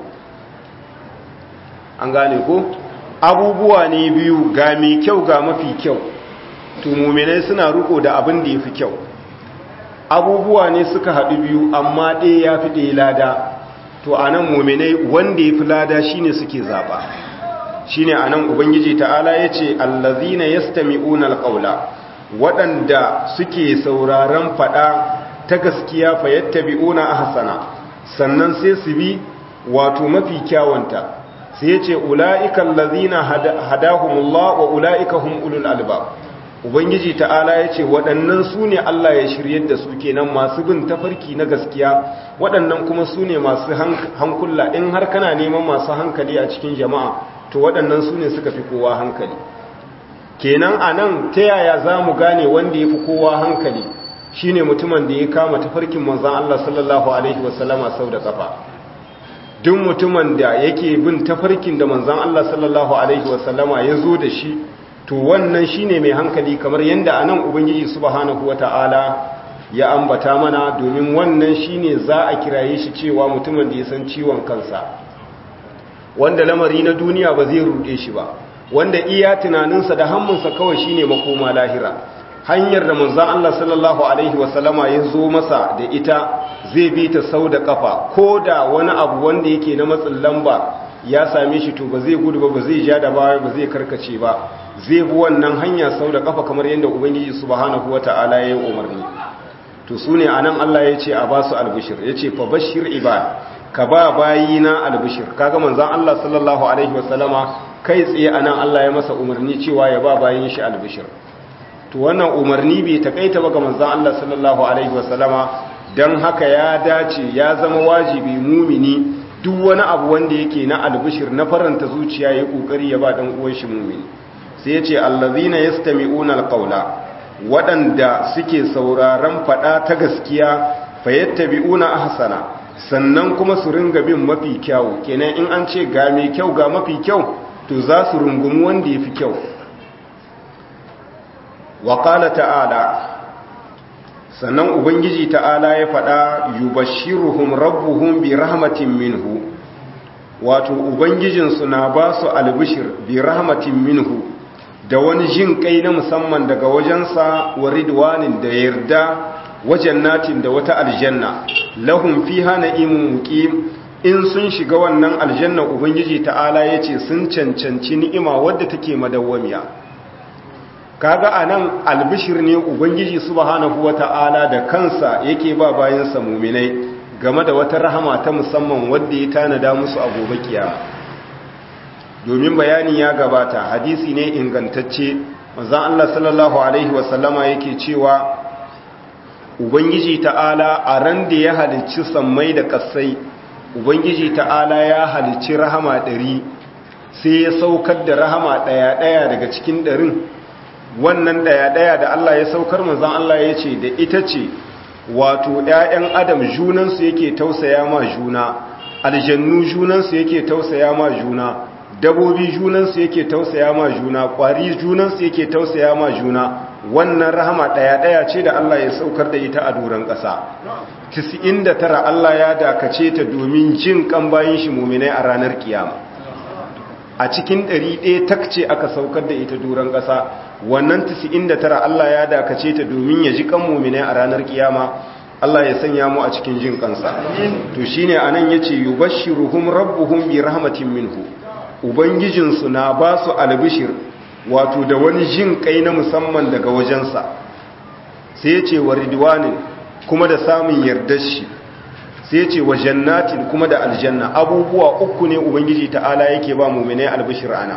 an gane ko abubuwa ne biyu ga mai kyau ga mafi kyau to mu'minai suna riko da abin da yafi kyau abubuwa ne suka haɗu biyu amma ɗaya ya fi ɗaya lada to a nan mu'minai wanda ya fi lada shine suke zaɓa shine anan ubangiji ta'ala yace allazina yastami'una alqawla waɗanda suke sauraron fada ta gaskiya fa yattabi'una ahsana sannan sai su bi wato mafi kyawunta sai yace ulaika allazina hadahumullah wa ulaika hum ulul albab ubangiji ta'ala yace waɗannan su ne Allah ya shiryar da su kenan masu bin tafarki na gaskiya waɗannan kuma su ne masu hankula in har kana neman masu hankali a cikin jama'a to waɗannan su ne suka fi kowa hankali kenan a nan ta yaya za mu gane wanda ya fi kowa hankali shi ne mutumin da ya kama tafarkin manzan Allah sallallahu Alaihi wasallama sau da ƙafa duk mutumin da yake bin tafarkin da manzan Allah sallallahu Alaihi wasallama ya zo da shi to wannan shi ne mai hankali kamar yadda a nan ubangiji subhanahu wa ta'ala ya ambata mana domin wannan shi ne za a kiraye shi cewa mutumin da ya san ciwon kansa wanda lamari na duniya ba zai ruɗe shi ba wanda iya tunaninsa da hammunsa kawai shine makoma lahira hanyar da manzon Allah sallallahu alaihi wasallama ya zo masa da ita zai bi ta sau da kafa ko da wani abu wanda yake na matsin lamba ya same shi to ba zai gudu ba ba zai ja da baya ba zai karkace ba zai bi wannan hanya sau da kafa kamar yadda ubangiji subhanahu wataala ya yi umarni to sune anan Allah ya ce a basu albishir ya ce fa bashir ibad ka ba bayina albishir kaga manzon Allah sallallahu alaihi wasallama kai tsaye anan Allah ya masa umarni cewa ya ba bayin shi albishir to wannan umarni bai takaita ba ga manzon Allah sallallahu alaihi wasallama dan haka ya dace ya zama wajibi mumini duk wani abu wanda yake na albishir na faranta zuciya ya kokari ya ba dan uwan shi mumini sai ya ce allazina yastami'una alqawla waɗanda suke sauraron fada ta gaskiya fayattabi'una ahsana sannan kuma su ringa bin mafi kyau kenan in an ce ga mai kyau ga mafi kyau to za su rungumi wanda ya fi kyau wa ta'ala sannan ubangiji ta'ala ya faɗa yubashiruhum rabbuhum bi rahmatin minhu wato ubangijinsu na ba su albishir bi rahmatin minhu da wani jin kai na musamman daga wajensa wa ridwanin da yarda wajen natin da wata aljanna lahum fiha na'imun muqim in sun shiga wannan aljanna ubangiji ta'ala yace sun cancanci ni'ima wadda take madawwamiya kaga anan albishir ne ubangiji subhanahu wata'ala da kansa yake ba bayan sa mu'minai game da wata rahama ta musamman wadda ya tanada musu a gobe kiyama domin bayani ya gabata hadisi ne ingantacce manzon Allah sallallahu alaihi wasallama yake cewa ubangiji ta'ala a ran da ya halicci sammai da kasai ubangiji ta'ala ya halicci rahama ɗari sai ya saukar da rahama ɗaya-ɗaya daga cikin ɗarin wannan ɗaya-ɗaya da Allah ya saukar manzan Allah ya ce da ita ce wato ‘ya'yan adam junansu yake tausaya ma juna aljannu junansu yake tausaya ma juna dabobi junansu yake tausaya ma juna ƙwari junansu yake tausaya ma juna wannan rahama ɗaya-ɗaya ce da Allah ya saukar da ita a doron ƙasa tara Allah ya dakace ta domin jin kan bayan shi muminai a ranar kiyama a cikin ɗari ɗaya takce aka saukar da ita doron ƙasa wannan tara Allah ya dakace ta domin ya ji kan muminai a ranar kiyama Allah ya sanya mu a cikin jin kansa to shine anan yace yubashshiruhum rabbuhum bi rahmatin minhu ubangijinsu na ba su albishir wato da wani jin kai na musamman daga wajensa sai ya ce wa ridwanin kuma da samun yardar shi sai ya ce wa jannatin kuma da aljanna abubuwa uku ne ubangiji ta'ala yake ba muminai albishir ana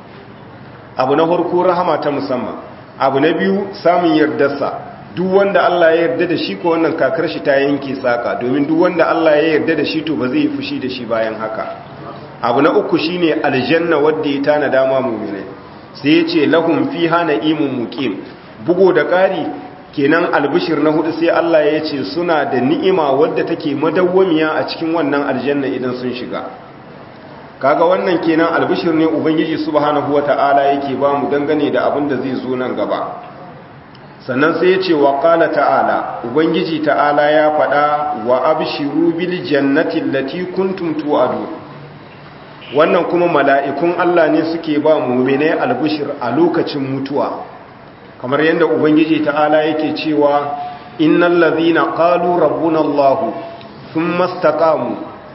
abu na farko rahama ta musamman abu na biyu samun yardarsa duk wanda Allah ya yarda da shi ko wannan kakar shi ta yanke saka domin duk wanda Allah ya yarda da shi to ba zai yi fushi da shi bayan haka abu na uku shine aljanna wadda ya tana dama muminai sai ya ce lahum fiha na'imun muqim bugo da ƙari kenan albishir na hudu sai Allah ya ce suna da ni'ima wadda take madawwamiya a cikin wannan aljanna idan sun shiga kaga wannan kenan albishir ne ubangiji subhanahu wata'ala yake ba mu dangane da abin da zai zo nan gaba sannan sai ya ce wa qala ta'ala ubangiji ta'ala ya faɗa wa abshiru bil jannati allati kuntum tu'adun wannan kuma mala'ikun Allah ne suke ba muminai albishir a lokacin mutuwa kamar yadda ubangiji ta'ala yake cewa innal ladhina qalu rabbuna Allah thumma istaqamu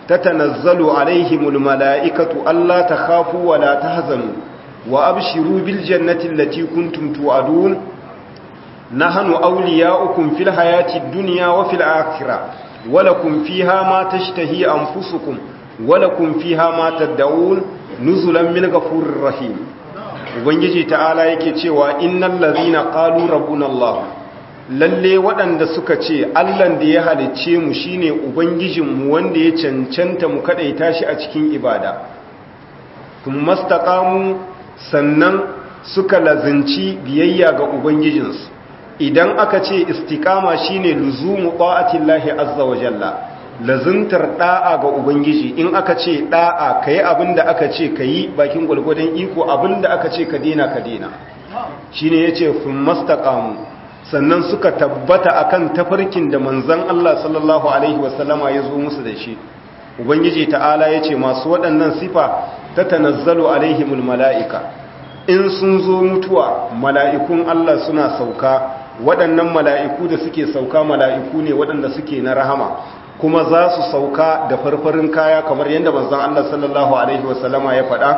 tatanazzalu alaihimul mala'ikatu alla takhafu wa la tahzanu wa abshiru bil jannati allati kuntum tu'adun nahnu awliya'ukum fil hayati dunya wa fil akhirah wa lakum fiha ma tashtahi anfusukum wa lakum fiha ma tad'un nuzulan min ghafurir rahim ubangiji ta'ala yake cewa innal ladhina qalu rabbuna allah lalle waɗanda suka ce allan da ya halicce mu shine ubangijinmu wanda ya cancanta mu kadaita shi a cikin ibada kuma mastaqamu sannan suka lazinci biyayya ga ubangijinsu idan aka ce istiqama shine luzumu ta'atillahi azza wa jalla lazuntar da'a ga ubangiji in aka ce da'a kai abinda aka ce kayi bakin gulgudan iko abinda aka ce ka dena ka dena shine yace fun mastaqamu sannan suka tabbata akan tafarkin da manzon Allah sallallahu alaihi wasallama ya zo musu da shi ubangiji ta'ala yace masu waɗannan sifa tatanazzalu alaihimul mala'ika in sun zo mutuwa mala'ikun Allah suna sauka waɗannan mala'iku da suke sauka mala'iku ne waɗanda suke na rahama kuma za su sauka da farfarin kaya kamar yadda manzon Allah sallallahu alaihi wasallama ya faɗa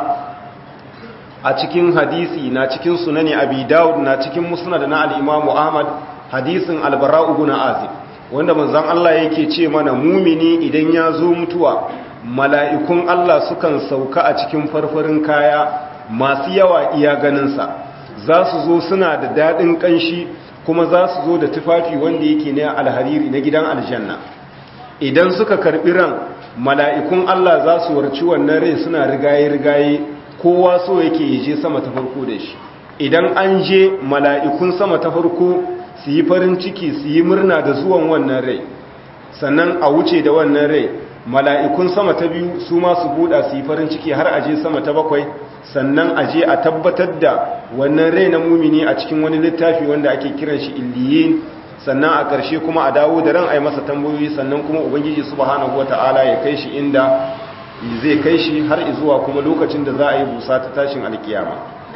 a cikin hadisi na cikin sunani abi dawud na cikin musnad na al-imam ahmad hadisin al-bara ibn azib wanda manzon Allah yake ce mana mumini idan ya zo mutuwa mala'ikun Allah sukan sauka a cikin farfarin kaya masu yawa iya ganinsa za su zo suna da daɗin ƙanshi kuma za su zo da tufafi wanda yake na alhariri na gidan aljanna idan suka karɓi ran mala'ikun Allah za su warci wannan rai suna rigaye-rigaye kowa so yake je sama ta farko da shi idan an je mala'ikun sama ta farko su yi farin ciki su yi murna da zuwan wannan rai sannan a wuce da wannan rai mala'ikun sama ta biyu su ma su buɗa su yi farin ciki har aje sama ta bakwai sannan aje a tabbatar da wannan rai na mumini a cikin wani littafi wanda ake kiran shi illiyin sannan a ƙarshe kuma a dawo da ran a yi masa tambayoyi sannan kuma ubangiji subhanahu wata'ala ya kai shi inda zai kai shi har zuwa kuma lokacin da za a yi busa ta tashin alkiyama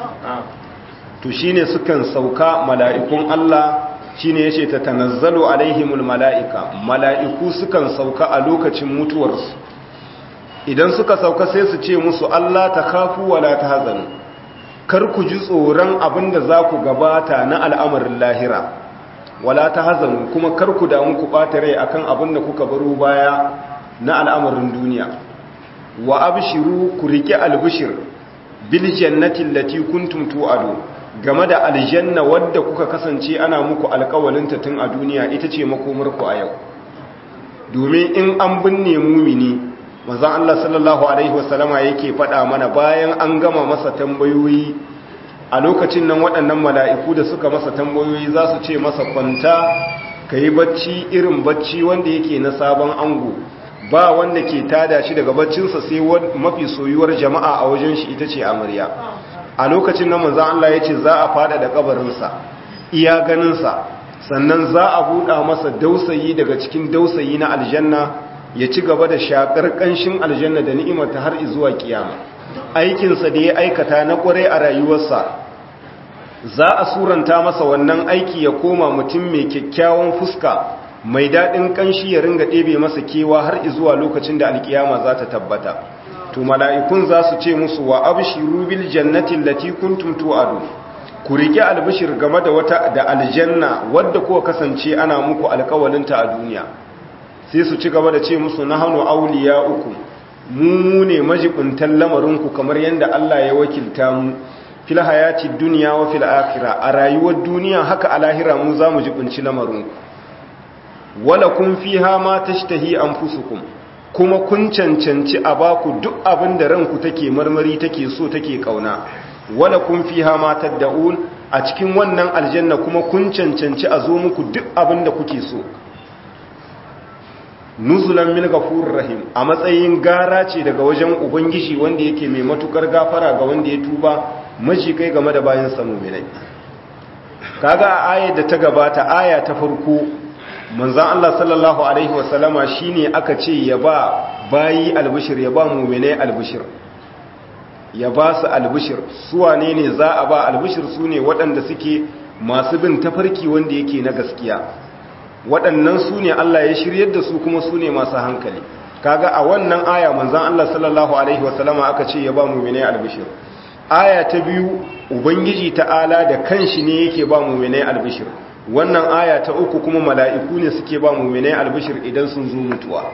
to shine sukan sauka mala'ikun Allah shine yace ta tanazzalu alaihimul mala'ika mala'iku sukan sauka a lokacin mutuwarsu idan suka sauka sai su ce musu Allah ta kafu wala ta hazanu kar ku ji tsoron abinda za ku gabata na al'amarin lahira wala ta hazanu kuma kar ku damu ku ɓata rai akan abinda kuka baro baya na al'amarin duniya wa abshiru ku riƙe albishir bil jannati allati kuntum tu'adu game da aljanna wadda kuka kasance ana muku alƙawalinta tun a duniya ita ce makomarku a yau domin in an binne mumini manzon Allah sallallahu alaihi wasallama yake faɗa mana bayan an gama masa tambayoyi a lokacin nan waɗannan mala'iku da suka masa tambayoyi za su ce masa kwanta ka yi bacci irin bacci wanda yake na sabon ango ba wanda ke tada shi daga baccinsa sai mafi soyuwar jama'a a wajen shi ita ce amarya a lokacin nan manzan Allah ya ce za a fada da kabarinsa iya ganinsa sannan za a buɗa masa dausayi daga cikin dausayi na aljanna ya ci gaba da shakar ƙanshin aljanna da ni'imata har zuwa kiyama aikinsa da ya aikata na ƙwarai a rayuwarsa za a suranta masa wannan aiki ya koma mutum mai kyakkyawan fuska mai daɗin ƙanshi ya ringa ɗebe masa kewa har zuwa lokacin da alkiyama za ta tabbata to mala'ikun za su ce musu wa abshiru bil jannati allati kuntum tu'adu ku rike albishir game da wata da aljanna wadda kuka kasance ana muku alƙawalinta a duniya sai su ci gaba da ce musu nahnu awliya'ukum mu ne majibuntan lamarinku kamar yadda Allah ya wakilta mu fil hayati dunya wa fil akhirah a rayuwar duniya haka a lahira mu za mu jibunci lamarinku wala kun fiha ma tashtahi anfusukum kuma kun cancanci a baku duk abin da ranku take marmari take so take kauna wala kun fiha ma tad'un a cikin wannan aljanna kuma kun cancanci a zo muku duk abin da kuke so nuzulan min ghafurur rahim a matsayin gara ce daga wajen ubangiji wanda yake mai matukar gafara ga wanda ya tuba maji kai game da bayan samu milai kaga a ayar da ta gabata aya ta farko manzan Allah sallallahu Alaihi wasallama shi ne aka ce ya ba bayi albishir ya ba mummune albishir ya ba su albishir suwa ne ne za a ba albishir su ne waɗanda suke masu bin tafarki wanda yake na gaskiya waɗannan su ne Allah ya shiryar da su kuma su ne masu hankali kaga a wannan aya manzon Allah sallallahu alaihi wasallama aka ce ya ba mu'minai albishir aya ta biyu ubangiji ta'ala da kanshi ne yake ba mu'minai albishir wannan aya ta uku kuma mala'iku ne suke ba mu'minai albishir idan sun zo mutuwa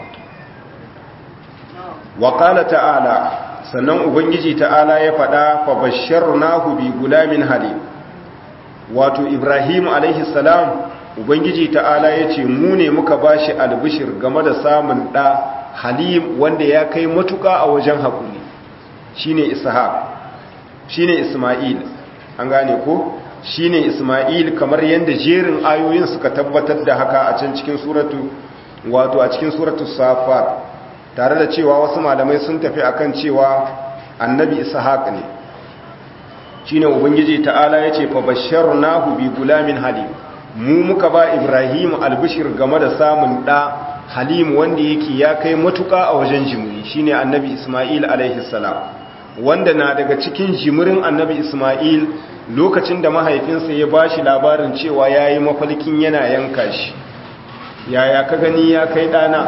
wa qala ta'ala sannan ubangiji ta'ala ya faɗa fa basharnahu bi gulamin halim wato ibrahim alaihi salam ubangiji ta'ala ya ce mu ne muka bashi albishir game da samun ɗa halim wanda ya kai matuka a wajen haƙuri shine ishaq shine isma'il an gane ko shine isma'il kamar yadda jerin ayoyin suka tabbatar da haka a can cikin suratu wato a cikin suratu safar tare da cewa wasu malamai sun tafi akan cewa annabi ishaq ne shine ubangiji ta'ala yace fa basharnahu bi gulamin halim mu muka ba ibrahim albishir game da samun da halim wanda yake ya kai matuka a wajen jimuri shine annabi isma'il alaihi salam wanda na daga cikin jimirin annabi isma'il lokacin da mahaifinsa ya bashi labarin cewa yayi mafalkin yana yanka shi yaya ka gani ya kai dana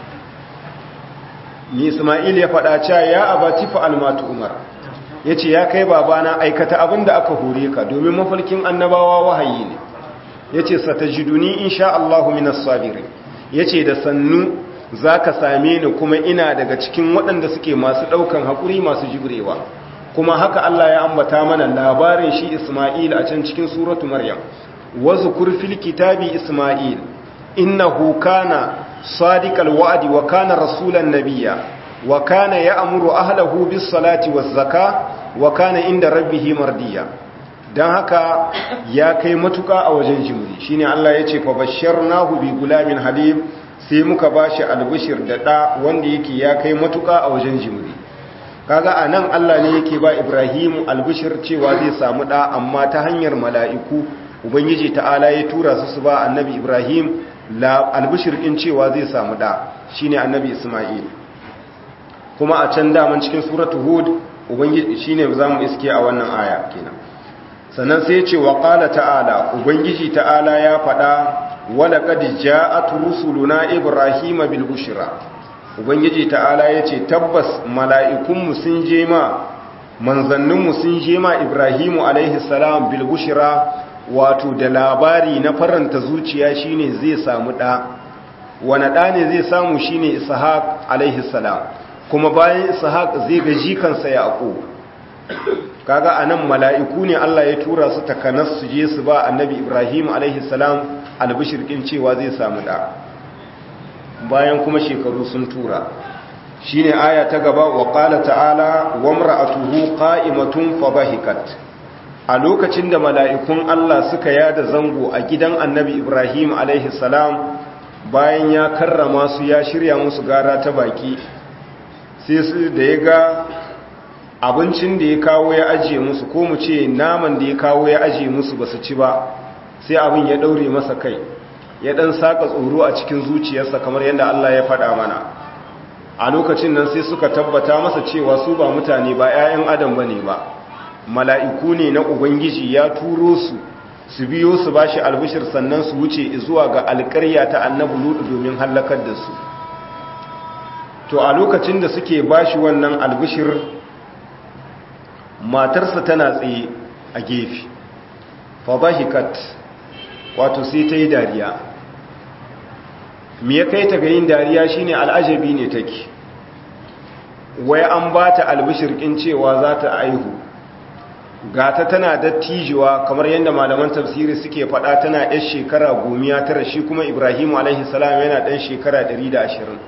ni isma'il ya faɗa cewa ya abati fa almatu umar yace ya kai babana aikata abinda aka hore ka domin mafalkin annabawa wahayi ne yace satajiduni insha Allahu minas sabirin yace da sannu zaka same ni kuma ina daga cikin waɗanda suke masu ɗaukan hakuri masu jibrewa kuma haka Allah ya ambata mana labarin shi Isma'il a can cikin suratu Maryam wazkur fil kitabi Isma'il innahu kana sadiqal wa'di wa kana rasulan nabiyya wa kana ya'muru ahlahu bis salati waz zakah wa kana inda rabbih mardiya dan haka ya kai matuka a wajen jimri shine Allah yace fa basharnahu bi gulamin halim sai muka bashi albishir da da wanda yake ya kai matuka a wajen jimri kaga anan Allah ne yake ba Ibrahim albishir cewa zai samu da amma ta hanyar mala'iku ubangiji ta'ala ya tura su su ba annabi Ibrahim la albishir din cewa zai samu da shine annabi Isma'il kuma a can daman cikin suratu hud ubangiji shine zamu iske a wannan aya kenan sannan sai ya ce wa qala ta'ala ubangiji ta'ala ya faɗa wala qad ja'at rusuluna ibrahima bil bushra ubangiji ta'ala yace tabbas mala'ikun mu sun je ma manzannin mu sun je ma ibrahimu alaihi salam bil bushra wato da labari na faranta zuciya shine zai samu da wani da ne zai samu shine ishaq alaihi salam kuma bayan ishaq zai ga jikansa yaqub kaga anan mala'iku ne Allah ya tura su takanas su je su ba annabi ibrahim alaihi salam albishirkin cewa zai samu da bayan kuma shekaru sun tura shine aya ta gaba wa qala ta'ala wa imra'atuhu qa'imatun fadhahikat a lokacin da mala'ikun Allah suka yada zango a gidan annabi Ibrahim alaihi salam bayan ya karrama su ya shirya musu gara ta baki sai su da ya ga abincin da ya kawo ya ajiye musu ko mu ce naman da ya kawo ya ajiye musu ba su ci ba sai abin ya ɗaure masa kai ya ɗan saka tsoro a cikin zuciyarsa kamar yadda Allah ya faɗa mana a lokacin nan sai suka tabbata masa cewa su ba mutane ba 'ya'yan adam ba ne ba mala'iku ne na Ubangiji ya turo su su biyo su ba shi albishir sannan su wuce zuwa ga alƙarya ta annabu ludu domin hallakar da su to a lokacin da suke ba shi wannan albishir matarsa tana tsaye a gefe fabahikat wato sai ta yi dariya me ya kai ta ga yin dariya shine al'ajabi ne take wai an ba ta albishirkin cewa za ta aihu gata tana dattijuwa kamar yadda malaman tafsiri suke faɗa tana yar shekara gomiya tara shi kuma ibrahimu alaihi salam yana ɗan shekara 120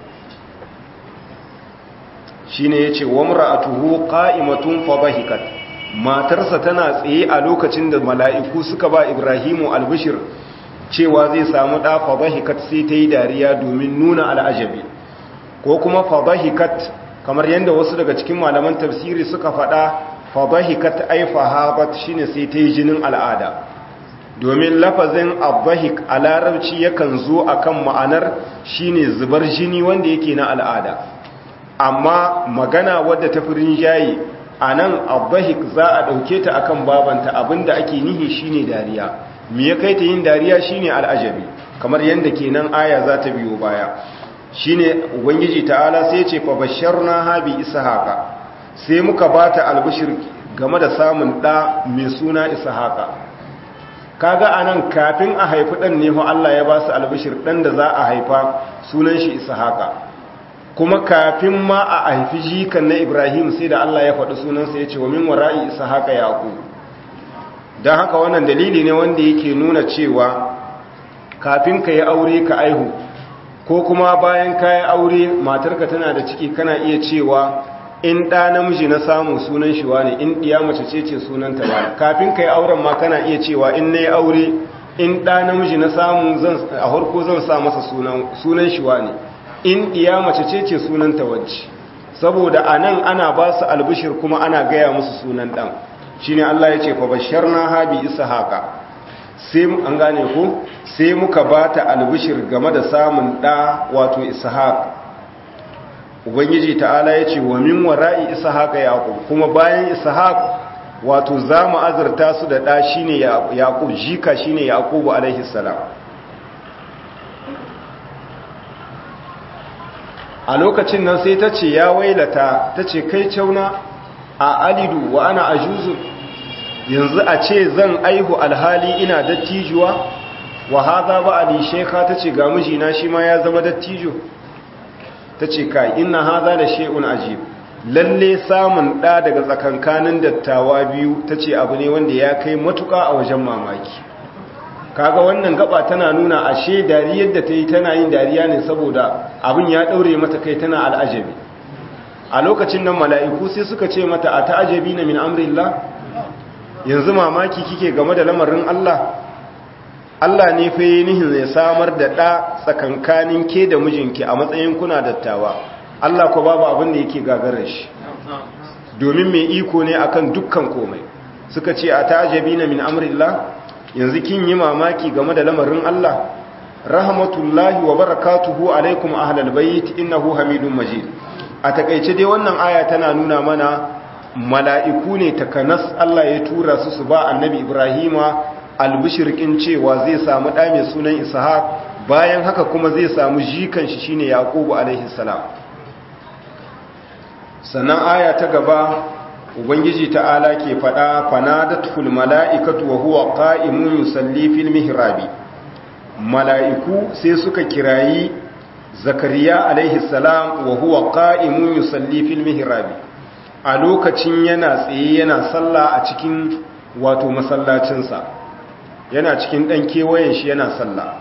shi ne ya ce wamra a tuho ƙa'imatun fabahikat matarsa tana tsaye a lokacin da mala'iku suka ba ibrahimu albishir cewa zai samu ɗa fabahikat sai ta yi dariya domin nuna al'ajabi ko kuma fabahikat kamar yadda wasu daga cikin malaman tafsiri suka faɗa fabahikat ai fahabat shine sai ta yi jinin al'ada domin lafazin abbahik a larabci yakan zo akan ma'anar shine zubar jini wanda yake na al'ada amma magana wadda ta firin jayi a nan abbahik za a ɗauke ta akan babanta abinda ake nihi shine dariya me ya kai ta yin dariya shine al'ajabi kamar yadda kenan aya za ta biyo baya shine ubangiji ta'ala sai ce fa basharna habi ishaqa sai muka bata albishir game da samun da mai suna ishaqa kaga anan kafin a haifi dan ne ho Allah ya ba su albishir dan da za a haifa sunan shi ishaqa kuma kafin ma a haifi jikan na Ibrahim sai da Allah ya faɗi sunansa ya ce wa min wara'i ishaqa yaqub dan haka wannan dalili ne wanda yake nuna cewa kafin ka yi aure ka aihu ko kuma bayan kayan aure matarka tana da ciki kana iya cewa in ɗa namiji na samu sunan shi wane in ɗiya mace ce ce sunanta ba kafin ka yi auren ma kana iya cewa in na yi aure in ɗa namiji na samu a harko zan sa masa sunan shi wane in ɗiya mace ce ce sunanta wacce saboda a nan ana ba su albishir kuma ana gaya musu sunan ɗan shi ne Allah ya ce fa bashar na habi isa haka sai an gane ku sai muka ba ta albishir game da samun ɗa wato ishaq ubangiji ta'ala ya ce wa min wara'i ishaq yaqub kuma bayan ishaq wato za mu azurta su da ɗa shine yaqub jika shine yaqub alaihi salam a lokacin nan sai ta ce ya wailata ta ce kai cauna a alidu wa ana ajuzu yanzu a ce zan aihu alhali ina dattijuwa wa haza ba ali sheka ta ce ga mijina shi ma ya zama dattijo ta ce kai ina haza da she'un ajib lalle samun ɗa daga tsakankanin dattawa biyu ta ce abu ne wanda ya kai matuka a wajen mamaki kaga wannan gaba tana nuna ashe dariyar da ta yi tana yin dariya ne saboda abin ya ɗaure mata kai tana al'ajabi a lokacin nan mala'iku sai suka ce mata a ta'ajabi na min amrillah yanzu mamaki kike game da lamarin Allah Allah ne fa yi nihin zai samar da ɗa tsakankanin ke da mijinki a matsayin kuna dattawa Allah ko babu abin da yake gagarar shi domin mai iko ne akan dukkan komai suka ce a ta'ajabi na min amrillah yanzu kin yi mamaki game da lamarin Allah rahmatullahi wa barakatuhu alaikum ahlal bayt innahu hamidun majid a takeice dai wannan aya tana nuna mana mala'iku ne takanas Allah ya tura su su ba annabi Ibrahima albishirkin cewa zai samu ɗa mai sunan Ishaq bayan haka kuma zai samu jikan shi shine Yaqubu alaihi salam sannan aya ta gaba ubangiji ta'ala ke faɗa fanadatul mala'ikatu wa huwa qa'imun yusalli fil mihrabi mala'iku sai suka kirayi zakariya alaihi salam wa huwa qa'imun yusalli fil mihrabi a lokacin yana tsaye yana sallah a cikin wato masallacinsa yana cikin ɗan kewayen shi yana sallah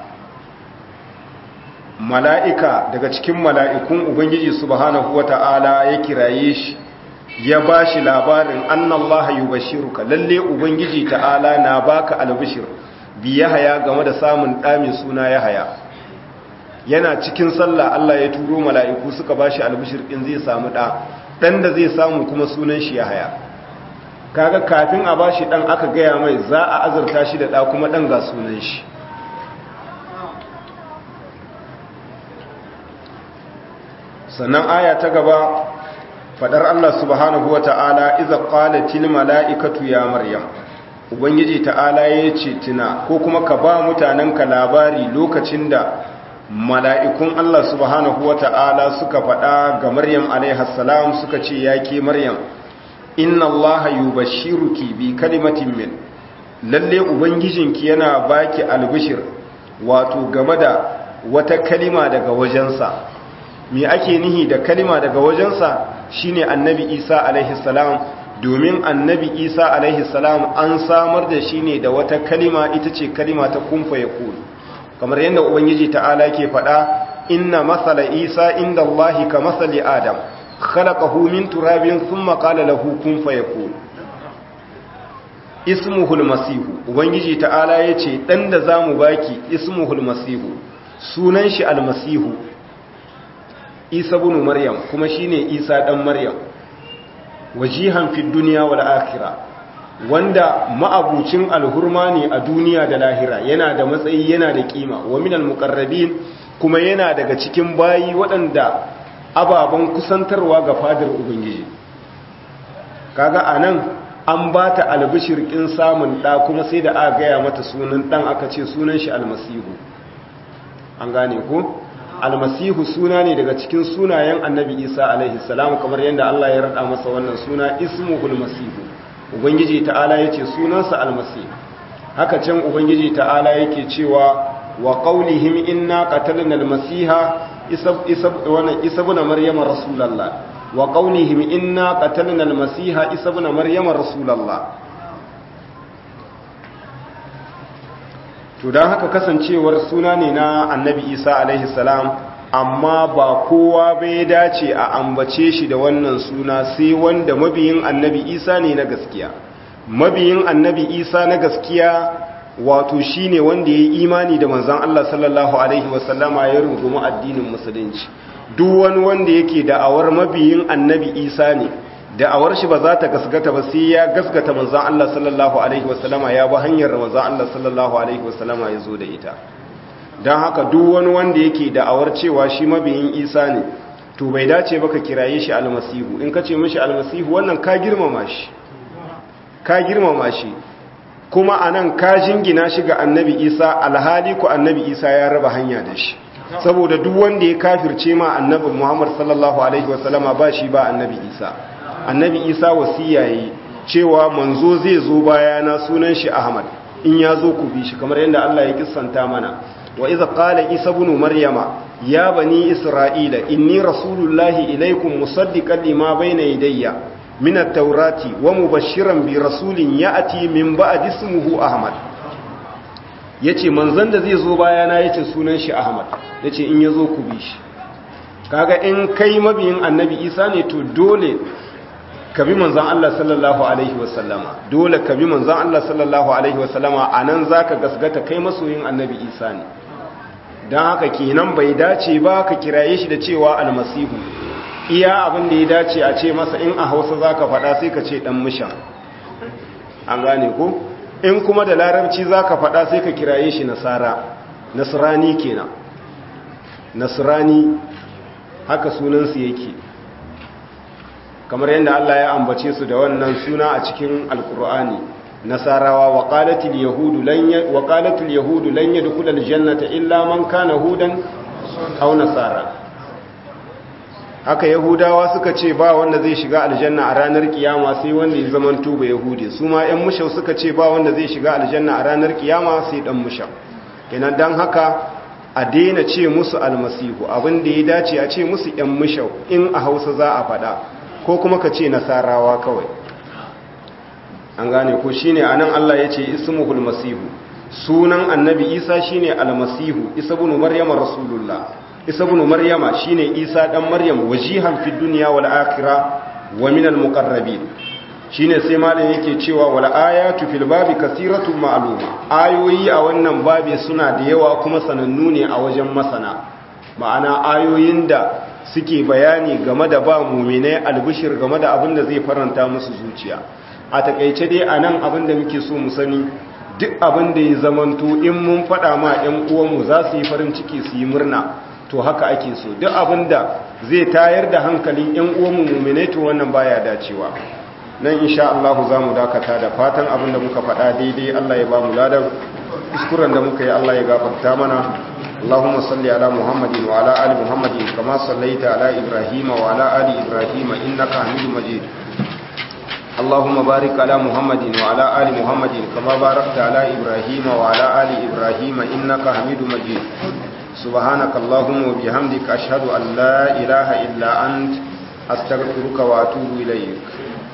mala'ika daga cikin mala'ikun ubangiji subhanahu wata'ala ya kiraye shi ya ba shi labarin annallaha yubashiruka lalle ubangiji ta'ala na baka albishir bi yahaya game da samun ɗamin suna yahaya yana cikin sallah Allah ya turo mala'iku suka ba shi albishir ɗin zai samu ɗa ɗan da zai samu kuma sunan shi yahaya kaga kafin a ba shi ɗan aka gaya mai za a azurta shi da ɗa kuma ɗan ga sunan shi sannan aya ta gaba fadar Allah subhanahu wa ta'ala iza qalatil mala'ikatu ya maryam ubangiji ta'ala ya ce tuna ko kuma ka ba mutanenka labari lokacin da mala'ikun Allah subhanahu wa ta'ala suka faɗa ga maryam alaihassalam suka ce ya ke maryam inna Allah yubashshiruki bi kalimatin min lalle ubangijinki yana baki albishir wato game da wata kalima daga wajensa me ake nihi da kalima daga wajensa shine annabi isa alaihi salam domin annabi isa alaihi salam an samar da shi ne da wata kalima ita ce kalima ta kumfa ya kulu kamar yadda ubangiji ta'ala ke faɗa inna masala isa inda allahi ka masali adam khalaqahu min turabin thumma qala lahu kun fayakun ismuhul masihu ubangiji ta'ala yace dan da zamu baki ismuhul masihu sunan shi almasihu isa bin maryam kuma shine isa dan maryam wajihan fid dunya wal akhirah wanda ma'abucin alhurma ne a duniya da lahira yana da matsayi yana da kima wa minal muqarrabin kuma yana daga cikin bayi waɗanda ababen kusantarwa ga fadar ubangiji kaga anan an ba ta albishir kin samun ɗa kuma sai da aka gaya mata sunan ɗan aka ce sunan shi almasihu an gane ko almasihu suna ne daga cikin sunayen annabi isa alaihi salam kamar yadda Allah ya rada masa wannan suna ismuhul masihu ubangiji ta'ala yace sunansa almasih haka can ubangiji ta'ala yake cewa wa qaulihim inna qatalna almasiha isa isa wannan isa ibn maryama rasulullah wa qaulihim inna qatalna almasiha isa ibn maryama rasulullah to don haka kasancewar suna ne na annabi isa alaihi salam amma ba kowa bai dace a ambace shi da wannan suna sai wanda mabiyin annabi isa ne na gaskiya mabiyin annabi isa na gaskiya wato shine wanda ya yi imani da manzan Allah sallallahu alaihi wasallama ya rungumi addinin musulunci duk wani wanda yake da'awar mabiyin annabi isa ne da'awar shi ba za ta gasgata ba sai ya gasgata manzan Allah sallallahu alaihi wasallama ya bi hanyar manzan Allah sallallahu alaihi wasallama ya zo da ita don haka duk wani wanda yake da'awar cewa shi mabiyin isa ne to bai dace ba ka kiraye shi almasihu in ka ce mishi almasihu wannan ka girmama shi ka girmama shi kuma a nan ka jingina shi ga annabi isa alhali ku annabi isa ya raba hanya da shi saboda duk wanda ya kafirce ma annabi muhammad sallallahu alaihi wasallama ba shi ba annabi isa annabi isa wasiya yi cewa manzo zai zo bayana sunan shi ahmad in ya zo ku bi shi kamar yadda allah ya kissanta mana wa iza qala isa ibn maryama ya bani isra'ila inni rasulullahi ilaykum musaddiqan lima bayna yadayya min at-taurati wa mubashiran bi rasulin ya'ti min ba'di ismihi ahmad yace manzon da zai zo bayana yace sunan shi ahmad yace in yazo ku bi shi kaga in kai mabiyin annabi isa ne to dole ka bi manzan Allah sallallahu Alaihi wasallama dole ka bi manzan Allah sallallahu Alaihi wasallama a nan za ka gasgata kai masoyin annabi isa ne don haka kenan bai dace ba ka kiraye shi da cewa almasihu iya abin da ya dace a ce masa in a hausa za ka faɗa sai ka ce ɗan mishan an gane ko in kuma da larabci za ka faɗa sai ka kiraye shi nasara nasrani kenan nasrani haka sunansu yake kamar yadda Allah ya ambace su da wannan suna a cikin alkur'ani nasarawa wa qalatil yahudu lan wa qalatul yahudu lan yadkhula aljannata illa man kana hudan aw nasara haka yahudawa suka ce ba wanda zai shiga aljanna a ranar kiyama sai wanda ya zaman tuba yahudi su ma ƴan mushau suka ce ba wanda zai shiga aljanna a ranar kiyama sai dan mushau kenan dan haka a daina ce musu almasihu abin da ya dace a ce musu ƴan mushau in a Hausa za a faɗa ko kuma ka ce nasarawa kawai an gane ko shine anan Allah ya ce ismuhul masihu sunan annabi isa shine almasihu isa ibn maryama rasulullah isa ibn maryama shine isa dan maryam wajihan fid dunya wal akhirah wa minal muqarrabin shine sai malam yake cewa wal ayatu fil babi kasiratun ma'luma ayoyi a wannan babi suna da yawa kuma sanannu ne a wajen masana ma'ana ayoyin da suke bayani game da ba muminai albishir game da abin da zai faranta musu zuciya a takaice dai a nan abin da muke so mu sani duk abin da ya zamanto in mun faɗa ma 'yan uwanmu za su yi farin ciki su yi murna to haka ake so duk abin da zai tayar da hankalin 'yan uwanmu muminai to wannan baya dacewa nan insha Allah za mu dakata da fatan abin da muka faɗa daidai Allah ya ba mu ladan kuskuren da muka yi Allah ya gafarta mana اللهم صل على محمد وعلى آل محمد كما صليت على إبراهيم وعلى آل إبراهيم إنك حميد مجيد اللهم بارك على محمد وعلى آل محمد كما باركت على إبراهيم وعلى آل إبراهيم إنك حميد مجيد سبحانك اللهم وبحمدك أشهد أن لا إله إلا أنت أستغفرك وأتوب إليك